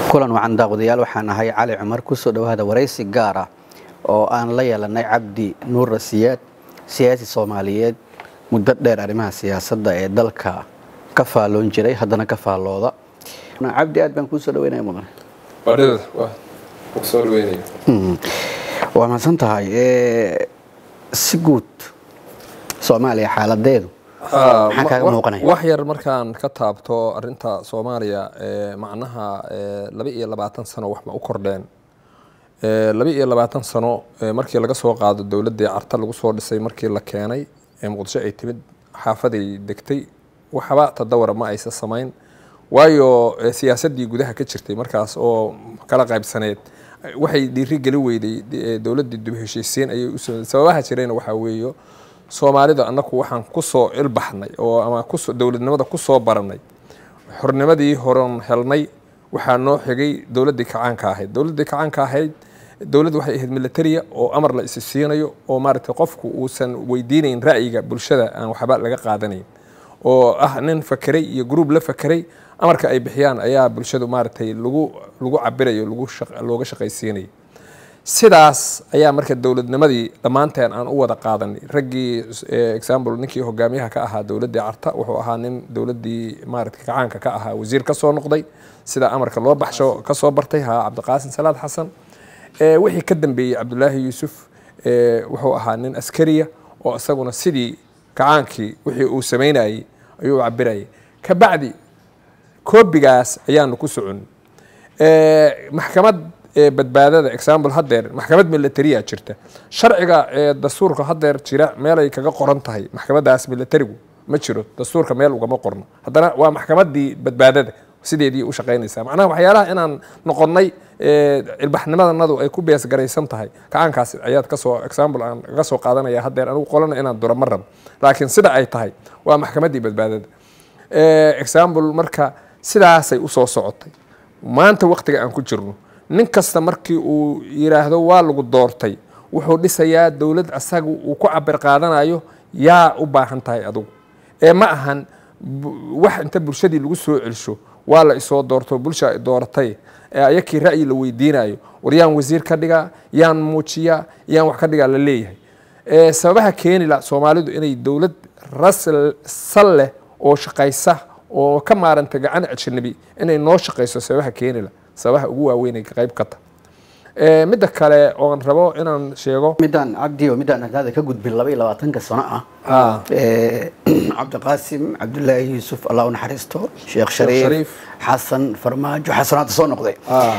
kulan wacan daaqwadayaal waxaan ahay cali cumar kusoo dhowaada waraysi gaar ah oo aan la yeelanay cabdi nuur rasiyaad siyaasi soomaaliyeed muddo dheer arrimaha siyaasadda ee dalka ka faalloon jiray haddana ka faallooda cabdi aad baan kuusoo dhaweynaya mudan waa mahadsan tahay si guud soomaaliya xaaladeedu maxaa kaaga muuqanaya wax yar markaan ka taabto arinta soomaaliya macnaha laba iyo labaatan sano wax ma u kordheen laba iyo labaatan sano markii laga soo qaado dowladdii carta lagu soo dhisay markii la keenay ee muqdisho ay timid xaafaday degtay waxba tadawara ma aysa samayn waayo siyaasaddii gudaha ka jirtay markaas oo kala qaybsaneed waxay dhiiri geli weyday dowladdii dib heshiisiin ayay u sababaha jirayna waxaa weeyo soomaalida annaku waxaan kusoo ilbaxnay oo ama kuso dowladnimada kusoo baranay xornimadii horon helnay waxaa noo xigay dowladdii kacaanka ahayd dowladdii kacaanka ahayd dowladd waxay ahayd militaria oo amar la isi siinayo oo maaragtay qofku uusan weydiinayn ra'yiga bulshada aan waxba laga qaadanayn oo ah nin fakeray iyo gruub la fakeray amarka ay bixiyaan ayaa bulshadu maaragtay lagu lagu cabirayo lagu looga shaqaysiinayo sidaas ayaa marka dowladnimadii dhammaanteen aan u wada qaadanay raggii example ninkii hogaamiyaha ka ahaa dowladdii carta wuxuu ahaa nin dowladdii maaragtay kacaanka ka ahaa wasiir ka soo noqday sida amarka loo baxsho ka soo bartay haa cabdiqaasin salaad xasan wixii ka dambeeyey cabdulaahi yuusuf wuxuu ahaa nin askariya oo isaguna sidii kacaankii wixii uu samaynayey ayuu cabirayay kabacdi koobigaas ayaanu ku socon maxkamad badbaadada example hadeer maxkamad militariya jirta sharciga dastuurka hadeer jira meelay kaga qoran tahay maxkamadaas militarigu ma jiro dastuurka meel ugama qorno haddana waa maxkamadii badbaadada sideedii u shaqaynaysaa macnaha waxyaalaha inaan noqonnay ilbaxnimadanadu ay ku beesgaraysan tahay kacaankaas ayaad kasoo example aan kaga soo qaadanaya hadeer anigu qolana inaan duro ma rabo laakiin sida ay tahay waa maxkamadii badbaadada example marka sidaasay usoo socotay maanta waqtiga aan ku jirno nin kasta markii uu yidhaahdo waa lagu doortay wuxuu dhisayaa dowlad asaga uu ku cabir qaadanayo yaa u baahan tahay adugu ee ma ahan wax inta bulshadii lagu soo celsho waa la isoo doorto bulsha dooratay ee ayakii ra'yi la weydiinayo war yaan wasiir ka dhigaa yaan muujiyaa yaan wax ka dhigaa la leeyahay sababaha keenila soomaalidu inay dowlad rasal leh oo shaqaysa oo ka maaranta gacan ajnabi inay noo shaqayso sababaha keenila sababaha ugu waaweynay qayb ka ta midda kale oon rabo inaan sheego midaan cabdi oo midaan hadaada ka gudbin laba iyo labaatanka sano ah cabdiqaasim cabdulaahi yuusuf allah u naxariisto sheekh shariif xasan farmaajo xasanaada soo noqday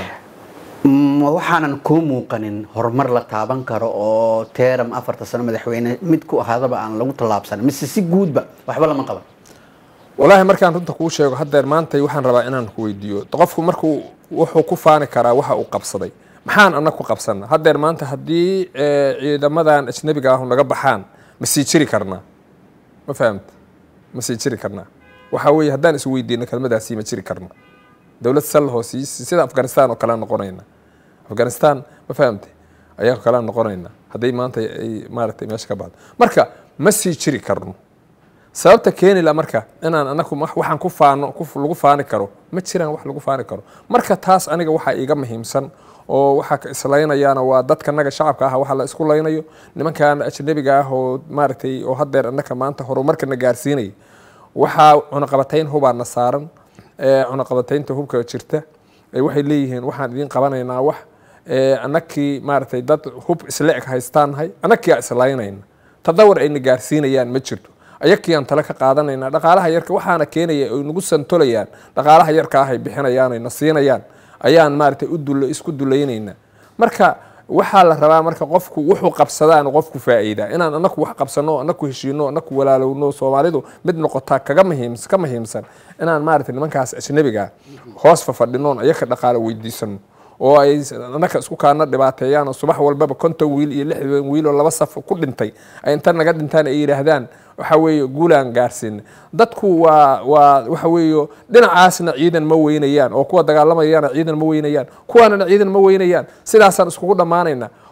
waxaanan kuu muuqanin horumar la taaban karo oo teeram afarta sano madaxweyne mid ku ahaadaba aan lagu tallaabsanin mise si guudba waxba lama qaban walaahi markaan runta kuu sheego hadeer maantay waxaan rabaa inaan ku weydiiyo qofku markuu wuxuu ku faani karaa waxa uu qabsaday maxaan anag ku qabsana hadeer maanta haddii ciidamadan ajnabiga ahu naga baxaan ma sii jiri karnaa ma fahamta ma sii jiri karnaa waxaa weeye haddaan isweydiino kelmadaasi ma jiri karna dowlad sal hoos sida afghanistan oo kale noqonayna afghanistan ma fahamta ayaa kale noqonayna hadday maanta ay maaratay meesha ka baxdo marka ma sii jiri karno sababta keenila marka inaan anaku waxaan ku faano lagu faani karo ma jiraan wax lagu faani karo marka taas aniga waxaa iiga muhiimsan oo waxaa islaynayaana waa dadkanaga shacabka ah waxa la isku laynayo nimankan ajnabiga ah oo maaragtay oo hadeer anaka maanta horumarkana gaarsiinaya waxaa cunaqabatayn hubaana saaran cunaqabataynta hubka jirta waxay leeyihiin waxaan idiin qabanaynaa wax anakii maaragtay dad hub isle eg haystaannahay anakiyaa islaynayna tadawar ayna gaarsiinayaan ma jirto ayakiyaan tale ka qaadanayna dhaqaalaha yarka waxaana keenaya ay nagu santolayaan dhaqaalaha yarka ah ay bixinayaan ay na siinayaan ayaan maaragtay u isku dulaynaynaa marka waxaa la rabaa marka qofku wuxuu qabsadaan qofku faa'iida inaan anaku wax qabsano anaku heshiino anaku walaalowno soomaalidu mid noqotaa kaga muhiims ka muhiimsan inaan maaragtay nimankaas ajnabiga hoos fafadhinoon ayaka dhaqaalo weydiisano oo ay anaka isku kaana dhibaateeyaan oo subax walbaba konton wiil iyo lixdan wiil oo laba saf ku dhintay ay inta naga dhintaan ay yidhaahdaan waxa weeye guulaan gaarsiina dadku waa waa waxa weeye dhinacaasna ciidan ma weynayaan oo kuwa dagaalamayana ciidan ma weynayaan kuwaanana ciidan ma weynayaan sidaasaan iskugu dhammaanayna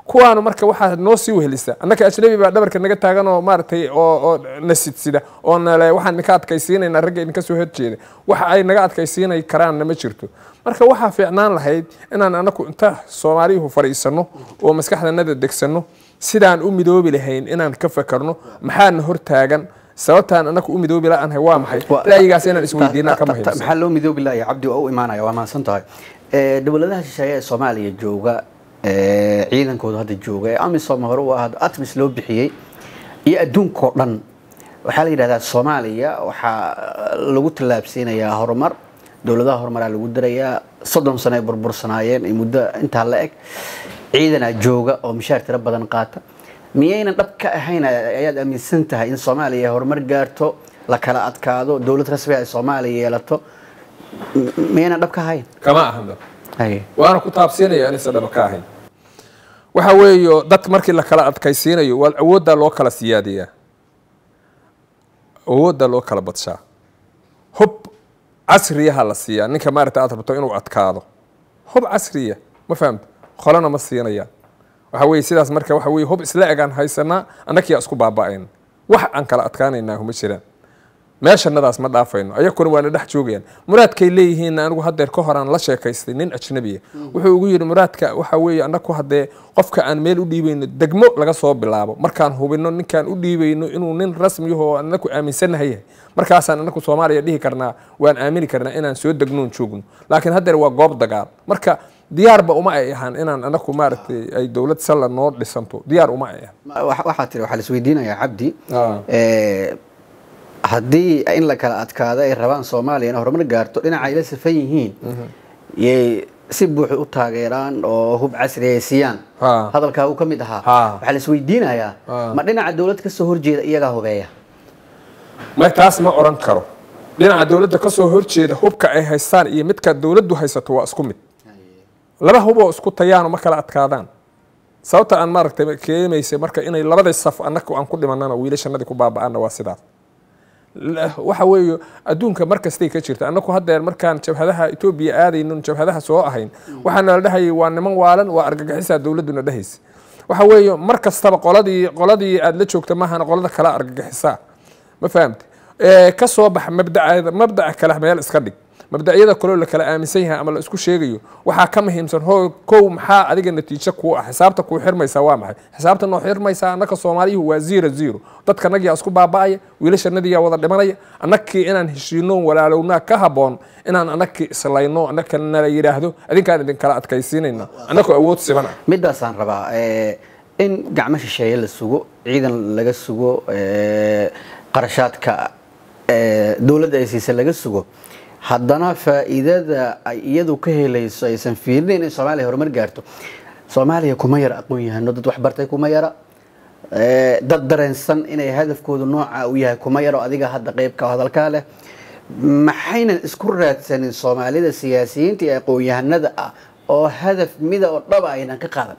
kuwaanu marka waxaa noo sii wehelisa annaka ajnabi baa dhabarka naga taagan oo maaragtay oo oo na sidsida oo nale waxaan idinka adkaysiinaynaa ragga idinka soo horjeeda waxa ay naga adkaysiinay karaanna ma jirto marka waxaa fiicnaan lahayd inaan anaku inta soomaaliyuhu fadhiisano oo maskaxdanada degsano sidaan u midoobi lahayn inaan ka fakarno maxaana hortaagan sababtaan anaku u midoobi la-aanhay waa maxay ra'yigaas inaan isweydiinaa ka muhiimsan maxaa loo midoobi laaya cabdi waa u imaanaya waa mahadsan tahay dowladaha shisheeye ee soomaaliya jooga ciidankooda hadda jooga ee amisom hore u ahado atmis loo bixiyey iyo adduunkao dhan waxaa la yidhahdaa soomaaliya waxaa lagu tallaabsiinayaa horumar dowladaha horumaraa lagu darayaa soddon sano ay burbursanaayeen iyo muddo intaa la eg ciidanaa jooga oo mishaar tiro badan qaata miyaynan dhab ka ahayn ayaad aaminsan tahay in soomaaliya horumar gaarto la kala adkaado dowlad rasmi ay soomaaliya yeelato miyaynan dhab ka ahayn kama ahan Haye. waana ku taabsiinaya inaysan dhaba ka ahayn waxa weeyo dadka markii la kala adkaysiinayo waa awooddaa loo kala siyaadiyaa awooddaa loo kala badshaa hub casriyaha la siiyaa ninka maaragta aad rabto inuu adkaado hub casriya ma fahamta qolana ma siinayaan waxa weye sidaas marka waxa weye hub isla egaan haysanaa annakiyaa isku baaba'ayna wax aan kala adkaanaynaa huma jiraan meeshanadaas ma dhaafayno ayakuna waana dhex joogayaan muraadkay leeyihiin anigu hadeer ka horaan la sheekaystay nin ajnabiya wuxuu ugu yidhi muraadka waxa weeye annaku haddee qofka aan meel u dhiibayno degmo laga soo bilaabo markaan hubino ninkaan u dhiibayno inuu nin rasmiyahoo annaku aaminsannahay yahay markaasaan annaku soomaaliya dhihi karnaa waan aamini karnaa inaan soo degnoon joogno laakiin hadeer waa goob dagaal marka diyaarba uma ay ahaan inaan annaku maaragtay ay dowlad salla noo dhisanto diyaar uma ay ahaan Ma- wa- waxaa tiri waxaa la isweydiinayaa cabdi Ah. eh, haddii in la kala adkaado ay rabaan soomaaliya inay horumar gaarto dhinaca ay la safan yihiin yay si buuxa u taageeraan oo hub casri ay siiyaan Ha. hadalkaa uu ka mid ahaa Ha. waxaa la isweydiinayaa Ha. ma dhinaca dowlad ka soo horjeeda iyagaa hubeeya ma taas ma oran karo dhinaca dowladda ka soo horjeeda hubka ay haystaan iyo midka dowladdu haysato waa isku mid laba huboo isku tayaano ma kala adkaadaan sababta aan maaragtay keenaysa marka inay labada saf annaga aan ku dhimanana wiilashanadii ku baaba'aana waa sidaas La- waxa weeye adduunka mar kastay ka jirta annaku haddeer markaan jabhadaha etoobiya aadaynon jabhadaha soo ahayn waxaana la dhahayay waa niman waalan waa argagixisaa dowladduna dhahaysa waxa weeye mar kastaba qoladii qoladii aad la joogta maahana qolada kala argagixisaa ma fahamte ee ka soo bax mabdaca mabdaca kale meel iska dhig mabdacyada kaloo la kala aaminsan yahay ama la isku sheegayo waxaa ka muhiimsan ho kow maxaa adiga natiijo kuu ah xisaabta kuu xirmaysaa waa maxay xisaabta noo xirmaysaa annaka soomaaliyuhu waa zero zero dadka nagiyaa isku baaba'aya wiilashanadiyaa wada dhimanaya annakii inaan heshiino walaalownaa ka haboon inaan annakii islayno annaka nala yidhaahdo adinkaan idinkala adkaysiinayna annakoo awood siman ah midaasaan rabaa eh, in gacmo shisheeye la sugo ciidan laga sugo eh, qarashaadka eh, dowladda ay siisa laga sugo haddana faa'iidada ay iyadu ka helayso aysan fiirinayn in soomaaliya horumar gaarto soomaaliya kuma yara aqoon yahano dad waxbartay kuma yara eh, dad dareensan inay hadafkoodu nooca u yahay kuma yaro adiga hadda qeybka hadalkaa leh maxaynan isku raadsanin soomaalida siyaasiyiinta iyo aqoon-yahanada ah oo hadaf mida oo dhaba aynan ka qaadan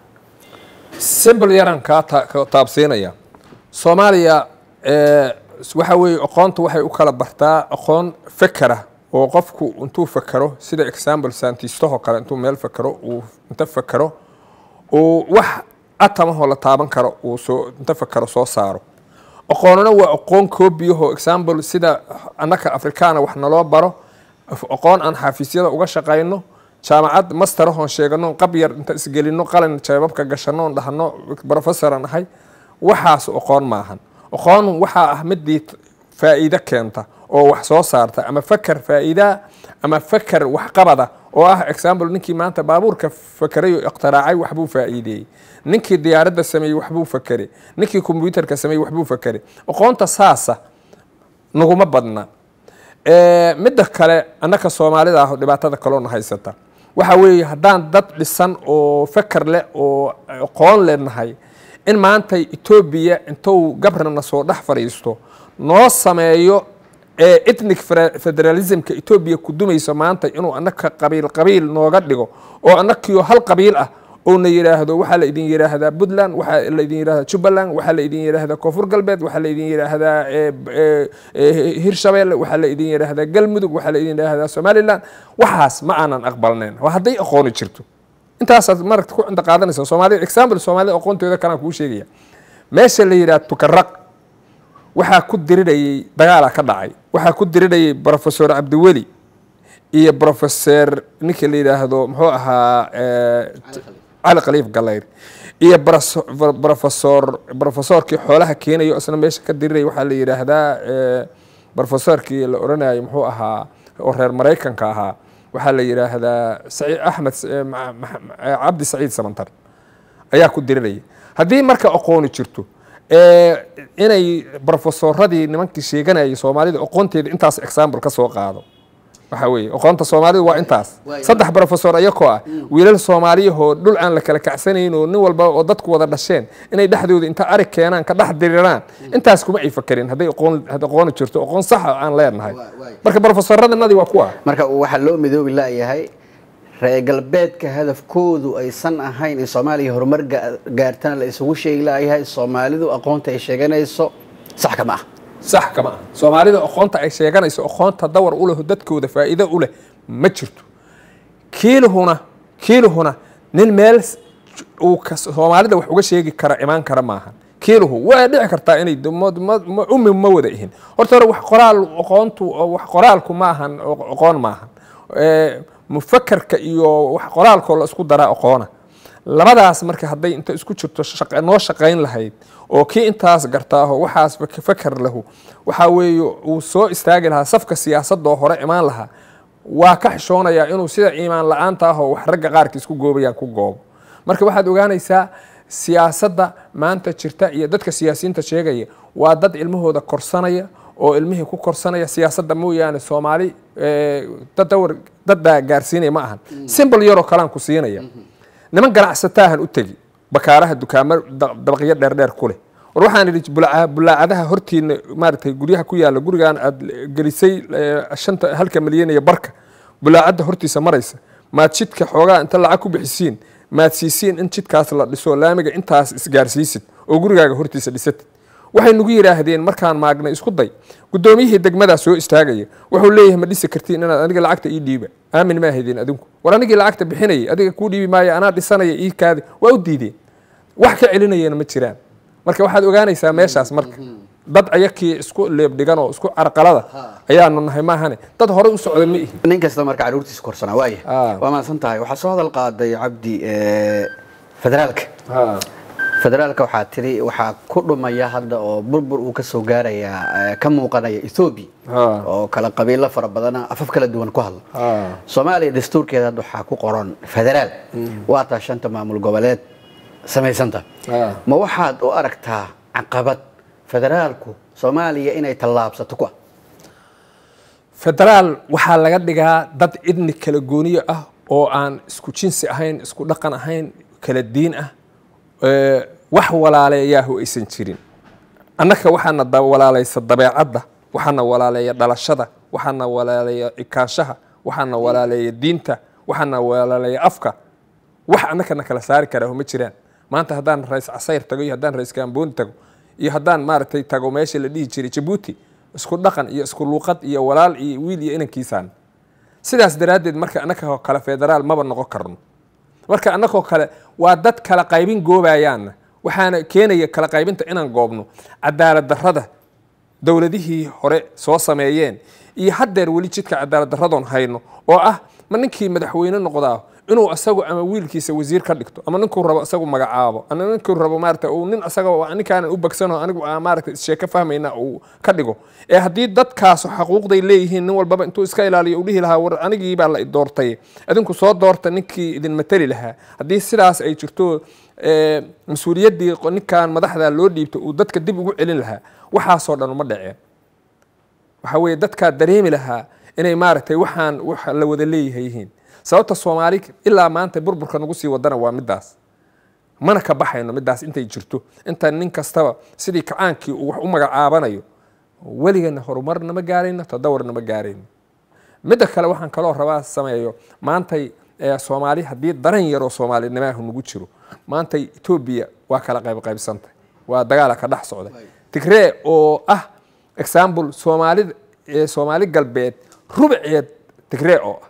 simple yaraan kaa ta- ka taabsiinaya soomaaliya ee, waxa weeye aqoontu waxay u kala bartaa aqoon fekera oo qofku intuu fekero sida example saantistahoo kale intuu meel fekero uu inta fekero uu wax atamahoo la taaban karo uu soo inta fekero soo saaro aqoonuna waa aqoon koobiyahoo example sida annaka afrikaana wax naloo baro af- aqoon aan xafiisyada uga shaqayno jaamacad masterahoon sheegano qab yar inta isgelino qalin jeebabka gashanoon dhahno professoran ahay waxaas aqoon maahan aqoon waxaa ah midii t- faa'iido keenta oo wax soo saarta ama faker faa'iidaa ama faker waxqabada oo ah example ninkii maanta baabuurka fakeray oo ikhtiraacay waxbuu faa'iideeyey ninkii diyaaradda sameeyey waxbuu fakeray ninkii kombyuutarka sameeyey waxbuu fakeray aqoonta saasa naguma badna Ee, midda kale annaka soomaalida ah oo dhibaatada kaloona haysata waxa weeye haddaan dad dhisan oo feker leh oo aqoon leenahay in maanta etoobiya intuu gabrana soo dhex fadhiisto noo sameeyo ee ethnic fere- federalismka etoobiya ku dumayso maanta inuu annaka qabiil qabiil nooga dhigo oo annakiyo hal qabiil ah oo na yidhaahdo waxaa la idin yidhaahdaa puntland waxaa la idin yidhaahdaa jubbaland waxaa la idin yidhaahdaa koonfur galbeed waxaa la idin yidhaahdaa ee, ee, ee, hirshabeelle waxaa la idin yidhaahdaa galmudug waxaa la idin yidhaahdaa somaliland waxaas ma aanan aqbalnayn waa hadday aqooni jirto intaasaad maragta ku cinda qaadanaysa soomaalida example soomaalida aqoontooda kalaan kuu sheegaya meesha la yidhaha tukaraq waxaa ku dirirayay dagaalaa ka dhacay waxaa ku dirirayay professor cabdiweli iyo professor ninka la yidhaahdo muxuu ahaa cali khaliif galayr iyo professor professorkii xoolaha keenayo isna meesha ka diriraya waxaa la yidhaahdaa professorkii la odhanayo muxuu ahaa oo reer maraykanka ahaa waxaa la yidhaahdaa axmed cabdi saciid samantar ayaa ku diriraya haddii marka aqooni jirto inay brofesoradii nimankii sheeganayay soomaalida aqoonteeda intaas example ka soo qaado waxa weeye aqoonta soomaalidu waa intaas saddex brofesor ayakoo ah wiilal soomaaliyahoo dhul aan la kala kacsanayn oo nin walba oo dadku wada dhasheen inay dhexdooda inta arig keenaan ka dhex diriraan intaas kuma ay fakerin hadday aqoon aqooni jirto aqoon saxa aan leenahay marka brofesoradanadii waa kuwa marka waxaa loo midoobi laayahay reer galbeedka hadafkoodu aysan ahayn in soomaaliya horumar gaartana la isugu sheegi laayahay soomaalidu aqoonta ay sheeganayso sax kama ah sax kama ah soomaalida aqoonta ay sheeganayso aqoonta dawar u leh dadkooda faa'iido u leh ma jirto kiiluhuna kiiluhuna nin meel uu soomaalida wax uga sheegi kara imaan kara maaha kiiluhu waa dhici kartaa inay umi ma wada ihin horta hore wax qoraal aqoontu wax qoraalku ma ahan aqoon maahan mufakerka iyo wax qoraalkoo la isku daraa aqoona labadaas marka hadday inta isku jirto noo shaqayn lahayd oo kii intaas gartaaho waxaas faker lahu waxaa weeye uu soo istaagi lahaa safka siyaasadoo hore imaan lahaa waa ka xishoonayaa inuu sida iimaan la-aanta ahoo wax ragga qaarkiis ku goobayaan ku goobo marka waxaad ogaanaysaa siyaasadda maanta jirta iyo dadka siyaasiyiinta sheegaya waa dad ilmahooda korsanaya oo ilmihii ku korsanaya siyaasadda mooyaane soomaali dadawar daddaa gaarsiinaya ma ahan simbol yaroo kalaan ku siinaya niman ganacsataahan u tegi bakaaraha dukaamo dabaqyo dheerdheer ku leh war waxaan idhi bulaacadaha hortiina maaragtay guryaha ku yaalla gurigan aad gelisay shanta halka milyan iyo barka bulaacadda hortiisa maraysa maad jidka xoogaa inta lacag ku bixisiin maad siisiin in jidkaas la dhiso laamiga intaas isgaarsiisid oo gurigaaga hortiisa dhisatid waxay nagu yidhaahdeen markaan maagnay isku day guddoomiyihii degmadaa soo istaagaya wuxuu leeyahay ma dhisi kartiin inaad aniga lacagta ii dhiiba aamin ma ahaydeen adinku war anigii lacagta bixinayay adiga kuu dhiibi maayo anaa dhisanaya ii kaadi waa u diideen wax ka celinayana ma jiraan marka waxaad ogaanaysaa meeshaas marka dad ayakii isku leebdhigan oo isku carqalada ayaanu nahay maahane dad horey u socda ma ihi nin kasta marka caruurtiisa korsanaa waaya waa mahadsan tahay waxaa soo hadal qaaday cabdi federaalka federaalka waxaa tiri waxaa ku dhumaya hadda oo burbur uu kasoo gaarayaa ka muuqanaya ethoobiya oo kala qabiilo fara badana afaf kala duwan ku hadla soomaaliya dastuurkeeda hadda waxaa ku qoran federaal waa taa shanta maamul goboleed samaysanta ma waxaad u aragtaa caqabad federaalku soomaaliya inay tallaabsato ku ah federaal waxaa laga dhigaa dad idni kala gooniyo ah oo aan isku jinsi ahayn isku dhaqan ahayn kala diin ah wax walaaleeyaahu aysan jirin annaka waxaana walaalaysa dabeecadda waxaana walaaleeya dhalashada waxaana walaaleeya ikaanshaha waxaana walaaleeya diinta waxaana walaaleeya afka wax annakana kala saari karaa ma jiraan maanta haddaan rais casayr tago iyo haddaan rais gambooni tago iyo haddaan maaragtay tago meesha la dhihi jiray jabuuti isku dhaqan iyo isku luuqad iyo walaal iyo wiil iyo inankiisaan sidaas daraaddeed marka annakoo kale federaal maba noqon karno marka annagoo kale waa dad kala qaybin goobayaanna waxaana keenaya kala qaybinta inaan goobno cadaalad darrada dowladihii hore soo sameeyeen iyo haddeer weli jidka cadaalad darradoon hayno oo ah ma ninkii madaxweyne noqdaa inuu asagu ama wiilkiisa wasiir ka dhigto ama ninkuu rabo isagu magacaabo ama ninkuu rabo maarata uu nin asaga ninkaanan u bagsano anigu maarata sheeko fahmayna uu ka dhigo ee haddii dadkaasu xaquuqday leeyihiin nin walbaba intuu iska ilaaliyo uu dhihi lahaa war anigii baa la doortay adinku soo doorta ninkii idin matali lahaa haddii sidaas ay jirto mas-uuliyaddii ninkan madaxda loo dhiibto uu dadka dib ugu celin lahaa waxaasoo dhan uma dhaceen waxa weeye dadkaa dareemi lahaa inay maaragtay waxaan wax la wada leeyahay yihiin sababta soomaali ilaa maanta burburka nagu sii wadana waa midaas mana ka baxayno midaas intay jirto inta nin kastaba sidii kacaankii uu wax u magacaabanayo weligana horumar nama gaarayno tadawar nama gaarayno midda kale waxaan kaloo rabaa sameeyo maantay soomaali haddii daran yaroo soomaalinimaahu nagu jiro maantay etoobiya waa kala qaybqaybsantay waa dagaala ka dhex socda tigree oo ah example soomaalida soomaali galbeed rubaceed tigree oo ah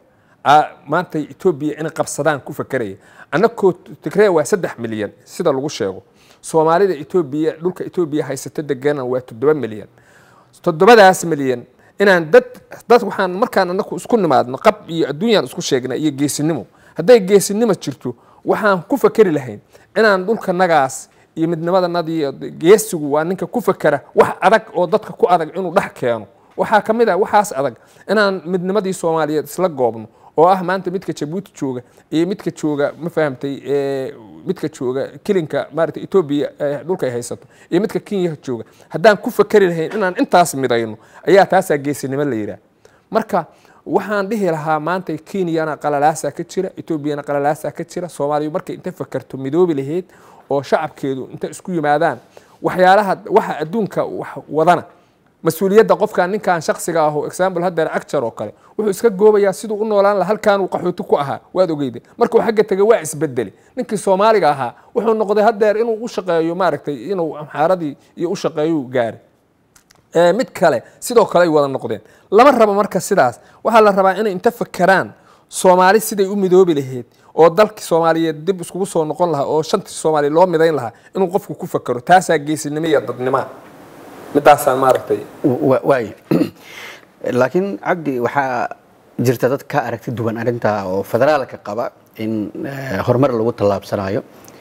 maanta etoobiya inay qabsadaan ku fakeraya annakoo tigreya waa saddex milyan sida lagu sheego soomaalida etoobiya dhulka etoobiya haysata degana waa toddoba milyan toddobadaas milyan inaan dad dad waxaan markaan anaku isku nimaadno qab iyo adduunyaan isku sheegna iyo geesinimo hadday geesinimo jirto waxaan ku fakeri lahayn inaan dhulka nagaas iyo midnimadanadii geesigu waa ninka ku fakera wax adag oo dadka ku adag inuu dhex keeno waxaa ka mid ah waxaas adag inaan midnimadii soomaaliyeed isla goobno oo ah maanta midka jabuuti jooga iyo midka jooga ma fahamtay midka jooga kilinka maarata etoobiya dhulka ay haysato iyo midka kenya jooga haddaan ku fakeri lahayn inaan intaas midayno ayaa taasaa geesinimo la yidhaah marka waxaan dhihi lahaa maanta kenyana qalalaasaa ka jira etoobiyana qalalaasaa ka jira soomaaliya markay inta fakerto midoobi lahayd oo shacabkeedu inta isku yimaadaan waxyaalaha waxa adduunka wax wadana mas-uuliyadda qofkan ninkan shaksiga ah oo example haddeer actor oo kale wuxuu iska goobayaa siduu u noolaan laha halkaan uu qaxooti ku ahaa waad ogeyde markuu xagga tegay waa isbedeli ninkii soomaaliga ahaa wuxuu noqday haddeer inuu u shaqeeyo maaragtay inuu amxaaradii iyo u shaqeeyo gaari mid kale sidoo kale ay wada noqdeen lama rabo marka sidaas waxaa la rabaa inay inta fakeraan soomaali siday u midoobi lahayd oo dalkii soomaaliyeed dib iskugu soo noqon lahaa oo shantii soomaaliya loo midayn lahaa inuu qofku ku fakero taasaa geesinimo iyo dadnima midaasaan maaragtay waay laakiin cabdi waxaa jirta dad ka aragti duwan arrintaa oo federaalka qaba in horumar lagu tallaabsanayo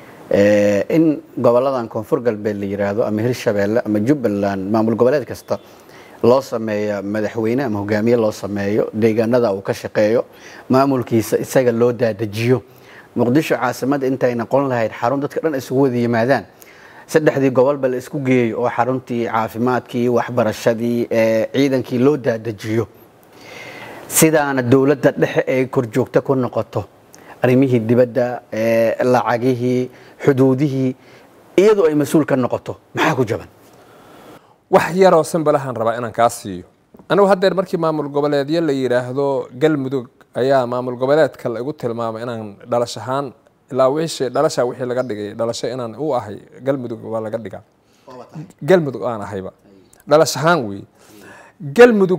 in goboladan koonfur galbeed la yiraahdo ama hirshabeelle ama jubbaland maamul goboleed kasta loo sameeyo madaxweyne ama hogaamiye loo sameeyo deegaanada uu ka shaqeeyo maamulkiisa isaga loo daadajiyo muqdisho caasimada intay noqon lahayd xarun dadka dhan isugu wada yimaadaan saddexdii gobolba la isku geeyo oo xaruntii caafimaadkii waxbarashadii ciidankii loo daadajiyo sidaana dowladda dhexe ay korjoogta ku noqoto arrimihii dibadda lacagihii xuduudihii iyadoo ay mas-uul ka noqoto maxaa ku jaban wax yaroo sambalahaan rabaa inaan kaa siiyo anigu haddeer markii maamul goboleedyo la yidhaahdo galmudug ayaa maamul goboleedka la igu tilmaamay inaan dhalash ahaan ilaa wixii dhalashaa wixii laga dhigay dhalasho inaan u ahay galmudug waa laga dhigaa galmudug aan ahayba dhalash ahaan weeye galmudug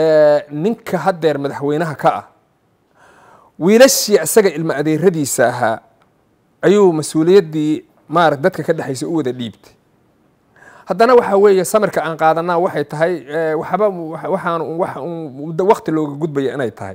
ninka haddeer madaxweynaha ka ah wiilashii isaga ilmo adeeradiisa ahaa ayuu mas-uuliyaddii maarata dadka ka dhexaysa u wada dhiibtay haddana waxa weeye samirka aan qaadanaa waxay tahay waxba waxaan waqti looga gudbaya inay tahay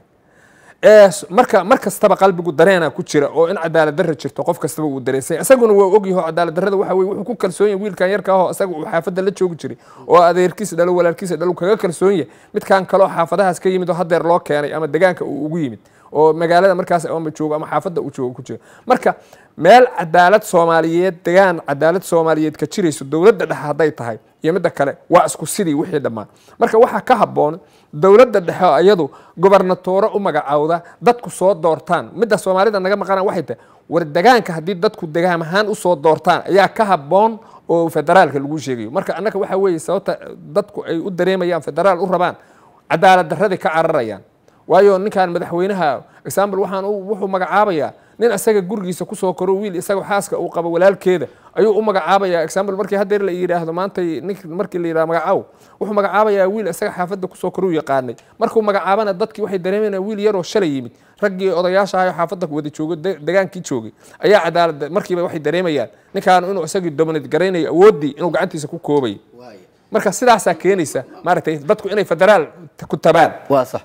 marka mar kastaba qalbigu dareena ku jira oo in cadaalad darra jirto qof kastaba uu dareensay isaguna waa ogyaho cadaalad darrada waxa weye wuxuu ku kalsoon yahay wiilkan yarka ahoo isaga uu xaafadda la joogi jiray oo adeerkiisa dhalo walaalkiisa dhalo kaga kalsoon yahay midkan kaloo xaafadahaas ka yimid oo haddeer loo keenay ama degaanka uu ugu yimid oo magaalada markaas ama joogo ama xaafadda uu joogo ku jiro marka meel cadaalad soomaaliyeed degaan cadaalad soomaaliyeed ka jirayso dowladda dhexe hadday tahay iyo midda kale waa isku sidii wixii dhammaan marka waxaa ka habboon dowladda dhexe oo iyadu gobernatooro u magacaawda dadku soo doortaan midda soomaalida naga maqanaan waxay tahay war degaanka haddii dadku degaam ahaan usoo doortaan ayaa ka habboon oo federaalka lagu sheegayo marka annaka waxaa weeye sababta dadku ay u dareemayaan federaal u rabaan cadaalad darradii ka cararayaan waayo ninkan madaxweynaha example waxaan wuxuu magacaabayaa nin isaga gurigiisa kusoo koro wiil isaga xaaska uu qabo walaalkeeda ayuu u magacaabayaa example markii haddeer la yidhaahdo maanta nink markii la yidhahdo magacaaw wuxuu magacaabayaa wiil isaga xaafadda kusoo koruu yaqaanay markuu magacaabana dadkii waxay dareemayaan wiil yaroo shalay yimid raggii odayaasha ahayo xaafadda wada joogo degaankii joogay ayaa cadaalad markiiba waxay dareemayaan ninkaan inuu isagii dominate garaynayo awooddii inuu gacantiisa ku koobay marka sidaasaa keenaysa maaragtay dadku inay federaal ku tabaan waa sax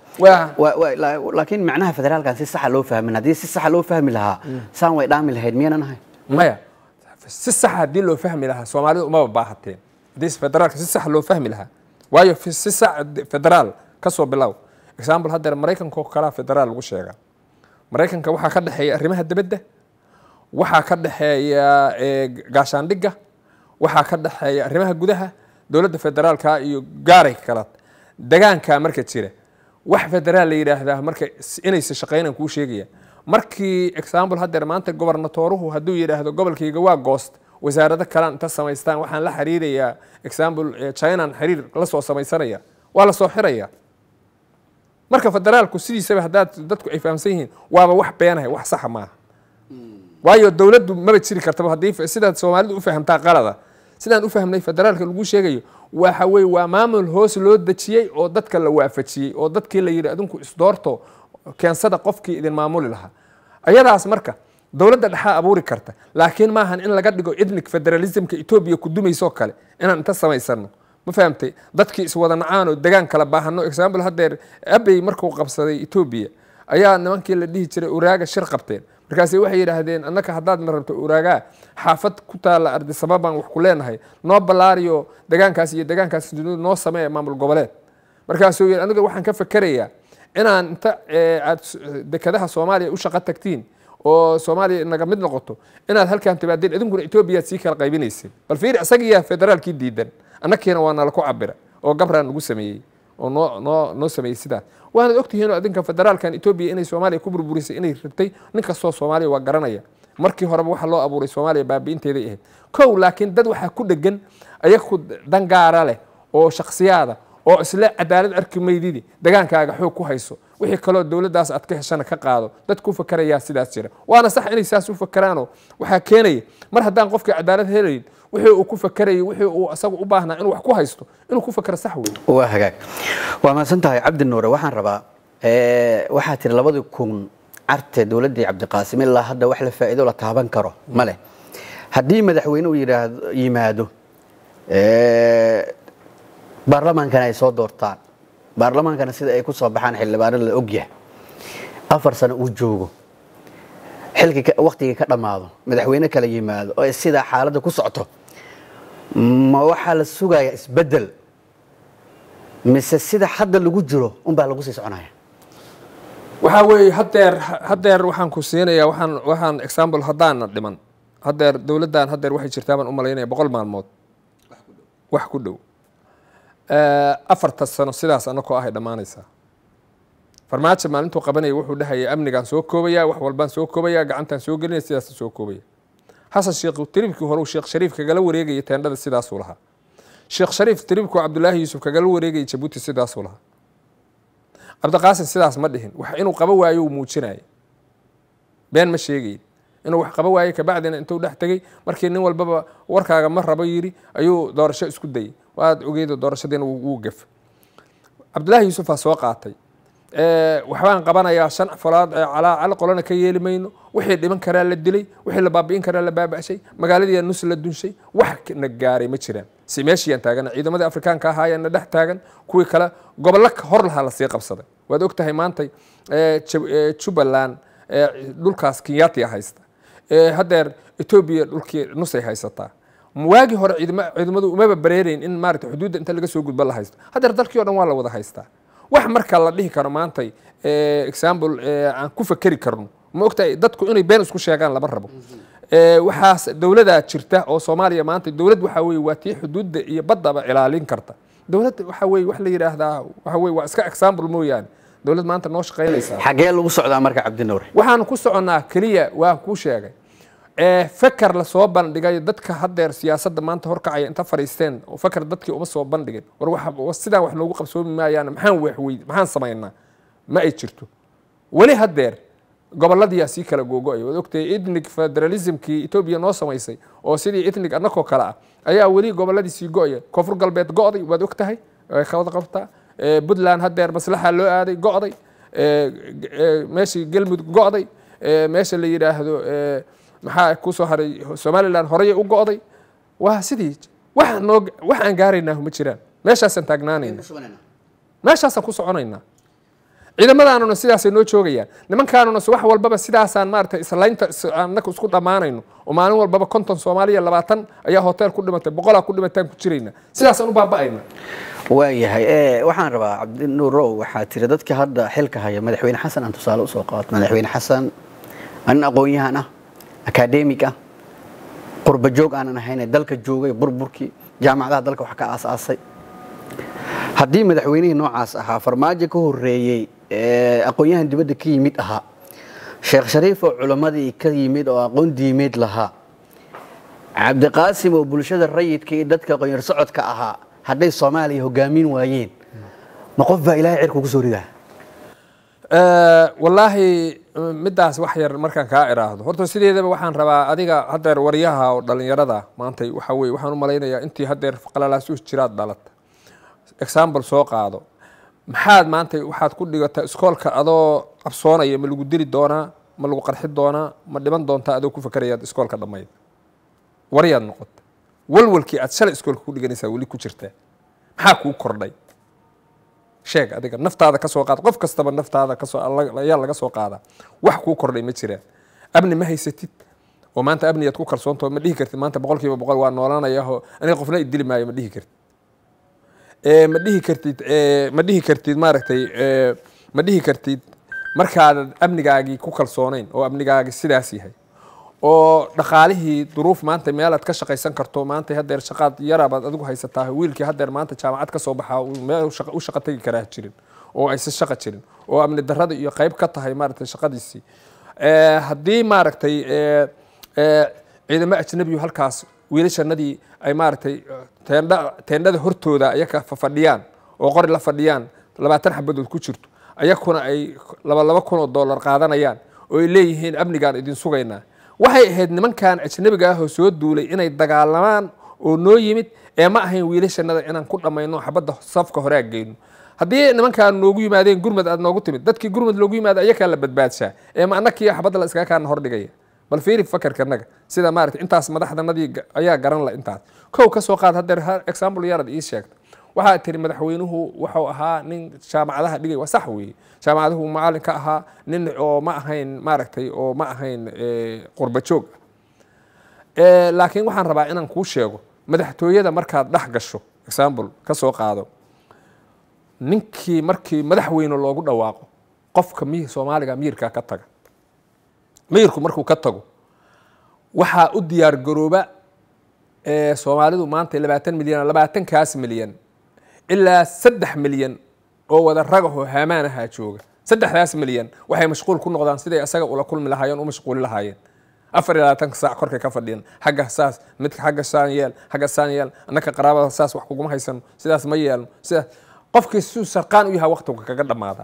laakiin macnaha federaalkan si saxa loo fahmin haddii si saxa loo fahmi lahaa saan way dhaami lahayd miyaanan ahay maya si saxa haddii loo fahmi lahaa soomaalidu umaba baahateen haddii federaalka si saxa loo fahmi lahaa waayo si sax federaal ka soo bilow example haddeer maraykanka oo kalaa federaal lagu sheegaa maraykanka waxaa ka dhexeeya arrimaha dibadda waxaa ka dhexeeya gaashaandhigga waxaa ka dhexeeya arrimaha gudaha dowladda federaalka iyo gaaray kala degaanka marka jira wax federaal la yidhaahdaa marka inaysa shaqaynan kuu sheegaya markii example haddeer maanta gobernatooruhu hadduu yidhaahdo gobolkayga waa goost wasaarado kalaan inta samaystaan waxaan la xiriirayaa example chinan xiriir la soo samaysanaya waa la soo xiraya marka federaalku sidiisaba haddaad dadku ay fahamsan yihiin waaba wax beenahay wax saxa maaha waayo dowladdu maba jiri kartaba haddii sidaad soomaalidu u fahamtaa qalada sidaan u fahmnay federaalka lagu sheegayo waxa weye waa maamul hoos loo dejiyey oo dadka la waafajiyey oo dadkii la yidhi adinku isdoorto keensada qofkii idin maamuli lahaa ayadaas marka dowladda dhexaa abuuri karta laakiin maahan in laga dhigo ethnic federalismka etoobiya ku dumaysoo kale inaan inta samaysano ma fahamtay dadkii iswada nacaan oo degaan kala baahano example haddeer abey markuu qabsaday etoobiya ayaa nimankii la dhihi jiray uraaga shir qabteen markaasi waxay yidhaahdeen annaka haddaad na rabto uraagaa xaafad ku taalla ardisababaan wax ku leenahay noo ballaariyo degaankaas iyo degaankaas noo samee maamul goboleed markaasuu yidhi aniga waxaan ka fakerayaa inaan inta aad dekadaha soomaaliya u shaqo tagtiin oo soomaaliya naga mid noqoto inaad halkaan timaadeen idinkuna etoobiyaad sii kala qaybinayseen bal fiiri isagiyaa federaalkii diidan annakiina waa nala ku cabira oo gabraa nagu sameeyey oo noo noo noo sameeyey sidaas waanad ogtihiin oo adinka federaalkan etoobiya inay soomaaliya ku burburisay inay rabtay nin kastoo soomaaliya waa garanaya markii horeba waxa loo abuuray soomaaliya baabi'inteeday ahayd kow laakiin dad waxaa ku dhegan ayaku dangaara leh oo shaksiyaada oo isle cadaalad arki maydidi degaankaaga xoog ku hayso wixii kaloo dowladdaas aad ka heshana ka qaado dad ku fakarayaa sidaas jira waana sax inay saas u fakaraanoo waxaa keenaya mar haddaan qofkii cadaalad helayn wixii uu ku fakarayay wixii uu asagu u baahnaa inuu wax ku haysto inuu ku fakaro sax wey waa hagaag waa mahadsan tahay cabdi nuure waxaan rabaa waxaa tiri labadii kun carte dowladdii cabdiqaasim ilaa hadda wax la faa'iido la taaban karo ma leh haddii madaxweyne uu yidhaahdo yimaado baarlamaankana ay soo doortaan baarlamaankana sida ay ku soo baxaan xildhibaano la ogyahay afar sano uu joogo xilkii waktigii ka dhammaado madaxweyne kala yimaado oo sidaa xaaladda ku socto ma waxaa la sugayaa isbeddel mise sida hadda lagu jiro unbaa lagu sii soconaya waxaa weeye haddeer haddeer waxaan ku siinayaa waxaan waxaan example haddaana dhiman haddeer dowladdan haddeer waxay jirtaa baan u malaynaya boqol maalmood wax ku dhow afarta sano sidaas anakoo ahay dhammaanaysaa farmaajo maalintuu qabanaya wuxuu dhahaya amnigaan soo koobaya wax walbaan soo koobaya gacantaan soo gelinaya sidaas soo koobaya xasan sheekh tiribkii hore sheekh shariif kagala wareegaya teendhada sidaasuu lahaa sheekh shariif tiribkuu cabdulaahi yuusuf kagala wareegaya jabuuti sidaasuu lahaa cabdiqaasim sidaas ma dhihin wax inuu qaba waayo uu muujinaya been ma sheegayin inuu wax qaba waayo kabacdina intuu dhex tegey markii nin walbaba warkaaga ma rabo yidhi ayuu doorasho isku dayay waad ogeydo doorashadiina wuu gaf cabdulaahi yuusufaa soo qaatay waxbaan qabanayaa shan falaad calaa cali qolana ka yeeli mayno wixii dhiman karaa la dilay wixii la baabi'in karaa la baaba'shay magaaladiiyaa nus la dunshay wax na gaaray ma jiraan si meeshiiyaan taagana ciidamadii afrikaanka ahaayaan na dhex taagan kuwii kale gobollo hor lahaa lasii qabsaday waad og tahay maantay jubbaland dhulkaas kenyatia haysta haddeer etoobiya dhulkii nusay haysataa waagii hore ciidamadu umaba bareerayn in maarata xuduudda inta laga soo gudbo la haysto haddeer dalkii o dhan waa la wada haystaa wax marka la dhihi karo maantay example aan ku fakeri karno ma ogtahay dadku inay been isku sheegaan lama rabo waxaas dowladaa jirta oo soomaaliya maanta dowlad waxaa weye waa tii xuduudda iyo baddaba ilaalin karta dowlad waxaa weye wax la yidhaahdaa waxa weye waa iska example mooyaane dowlad maanta noo shaqaynaysaa xagee lagu socdaa marka cabdinuure waxaan ku soconnaa keliya waan kuu sheegay feker lasoo bandhigay dadka haddeer siyaasadda maanta horkacaya inta fadhiisteen oo feker dadkii uma soo bandhigin war sidaan wax noogu qabsoomi maayaan maxaan waxweyd maxaan samaynaa ma ay jirto weli haddeer goboladiyaa sii kala googo-ay waad ogtahay ethnic federalismkii etoobiya noo samaysay oo sidii ethnic annakoo kale ah ayaa weli goboladii sii go-aya koonfur galbeed go-day waad og tahay way kawada qabtaa puntland haddeer maslaxa loo aaday go-day meeshii galmudug go-day meesha la yidhaahdo maxaa kusoo haray somalilan horeyay u go-day waa sidii wax noo wax aan gaaraynaa ma jiraan meeshaasaan taagnaanayna meeshaasaan ku soconaynaa ciidamadaanuna sidaasay noo joogayaan nimankaanuna wax walbaba sidaasaan maarata islaynta annaka isku dhammaanayno oo maalin walbaba konton soomaaliya labaatan ayaa hotel ku dhimatay boqolaa ku dhimataan ku jirayna sidaasaan u baaba'ayna waayahay waxaan rabaa cabdinuurow waxaa tiri dadka hadda xilka haya madaxweyne xasan aan tusaale usoo qaato madaxweyne xasan nin aqoon-yahan ah akademig ah qurba joog aanan ahayne dalka joogay burburkii jaamacadaha dalka wax ka aasaasay haddii madaxweynihii noocaas ahaa farmaajo ka horeeyey aqoon-yahan dibadda ka yimid ahaa sheekh shariif oo culammadii ka yimid oo aqoon diimeed lahaa cabdiqaasim oo bulshada rayidka iyo dadka aqoonyar socodka ahaa hadday soomaaliya hogaamin waayeen ma qof baa ilaahay cirka ugu soo ridaa wallaahi middaas wax yar markaan kaa iraahdo horta sideedaba waxaan rabaa adiga haddeer waryaha oo dhallinyarada maantay waxa weye waxaan u malaynayaa intii haddeer qalalaasuus jiraad dhalata example soo qaado maxaad maanta waxaad ku dhigataa iskoolka adoo qabsoonaya ma lagu dili doonaa ma lagu qarxi doonaa ma dhiman doontaa adoo ku fakerayaad iskoolka dhammayd waryaad noqota walwalkii aad shalay iskoolka ku dhiganaysaa weli ku jirtaa maxaa kuu kordhay sheeg adiga naftaada kasoo qaad qof kastaba naftaada kasoo ayaa laga soo qaadaa wax kuu kordhay ma jiraan amni ma haysatid oo maanta amniyaad ku kalsoontaho ma dhihi kartid maanta boqol kiiba boqol waa noolaanayaho aniga qofna idili maayo ma dhihi kartid ma dhihi kartid ma dhihi kartid maaragtay ma dhihi kartid markaadan amnigaagii ku kalsoonayn oo amnigaagii sidaas yahay oo dhaqaalihii duruuf maanta meelaad ka shaqaysan karto maanta hadeer shaqaad yarabaad adigu haysataa wiilkii hadeer maanta jaamacad ka soo baxaa meel u shaqa tegi karaa jirin oo aysan shaqa jirin oo amni darrada iyo qayb ka tahay maaragtay shaqadiisii haddii maaragtay ciidamo ajnabiyu halkaas wiilashanadii ay maaragtay teendha teendhada hortooda ayaka fadhiyaan oo qori la fadhiyaan labaatan xabadood ku jirto ayakuna ay laba laba kun oo dollar qaadanayaan oo ay leeyihiin amnigaan idin sugaynaa waxay ahayd nimankan ajnabiga ah oo soo duulay inay dagaalamaan oo noo yimid ee ma ahayn wiilashanada inaan ku dhammayno xabadda safka hore ag geyno haddii nimankaan noogu yimaadeen gurmad aad noogu timid dadkii gurmad loogu yimaada ayakaa la badbaadshaa ee ma annakii xabadda la iskaga kaana hordhigaya bal fiiri fakarkanaga sida maarata intaas madaxdanadii ayaa garan la intaas kow ka soo qaad hadeer example yarad ii sheegta waxaa tiri madaxweynuhu wuxuu ahaa nin jaamacadaha dhigay waa sax weeye jaamacaduhu macalin ka ahaa nin oo ma ahayn maaragtay oo ma ahayn qurba joog ah laakiin waxaan rabaa inaan kuu sheego madaxtooyada markaad dhex gasho example ka soo qaado ninkii markii madaxweyne loogu dhawaaqo qofka mi soomaaliga miyirkaa ka taga miyirku markuu ka tago waxaa u diyaar garooba soomaalidu maanta labaatan milyan labaatankaas milyan ilaa saddex milyan oo wada ragahoo haamaanahaa jooga saddexdaas milyan waxay mashquul ku noqdaan siday asaga ula kulmi lahaayeen u mashquuli lahaayeen afar iyo labaatanka saac korkay ka fadhiyan xagga saas midka xagga saan yeel xagga saan yeel annaka qaraabada saas wax kuguma haysano sidaas ma yeelno sidaas qofkii siduu sarqaan u yahay waqtiga kaga dhammaada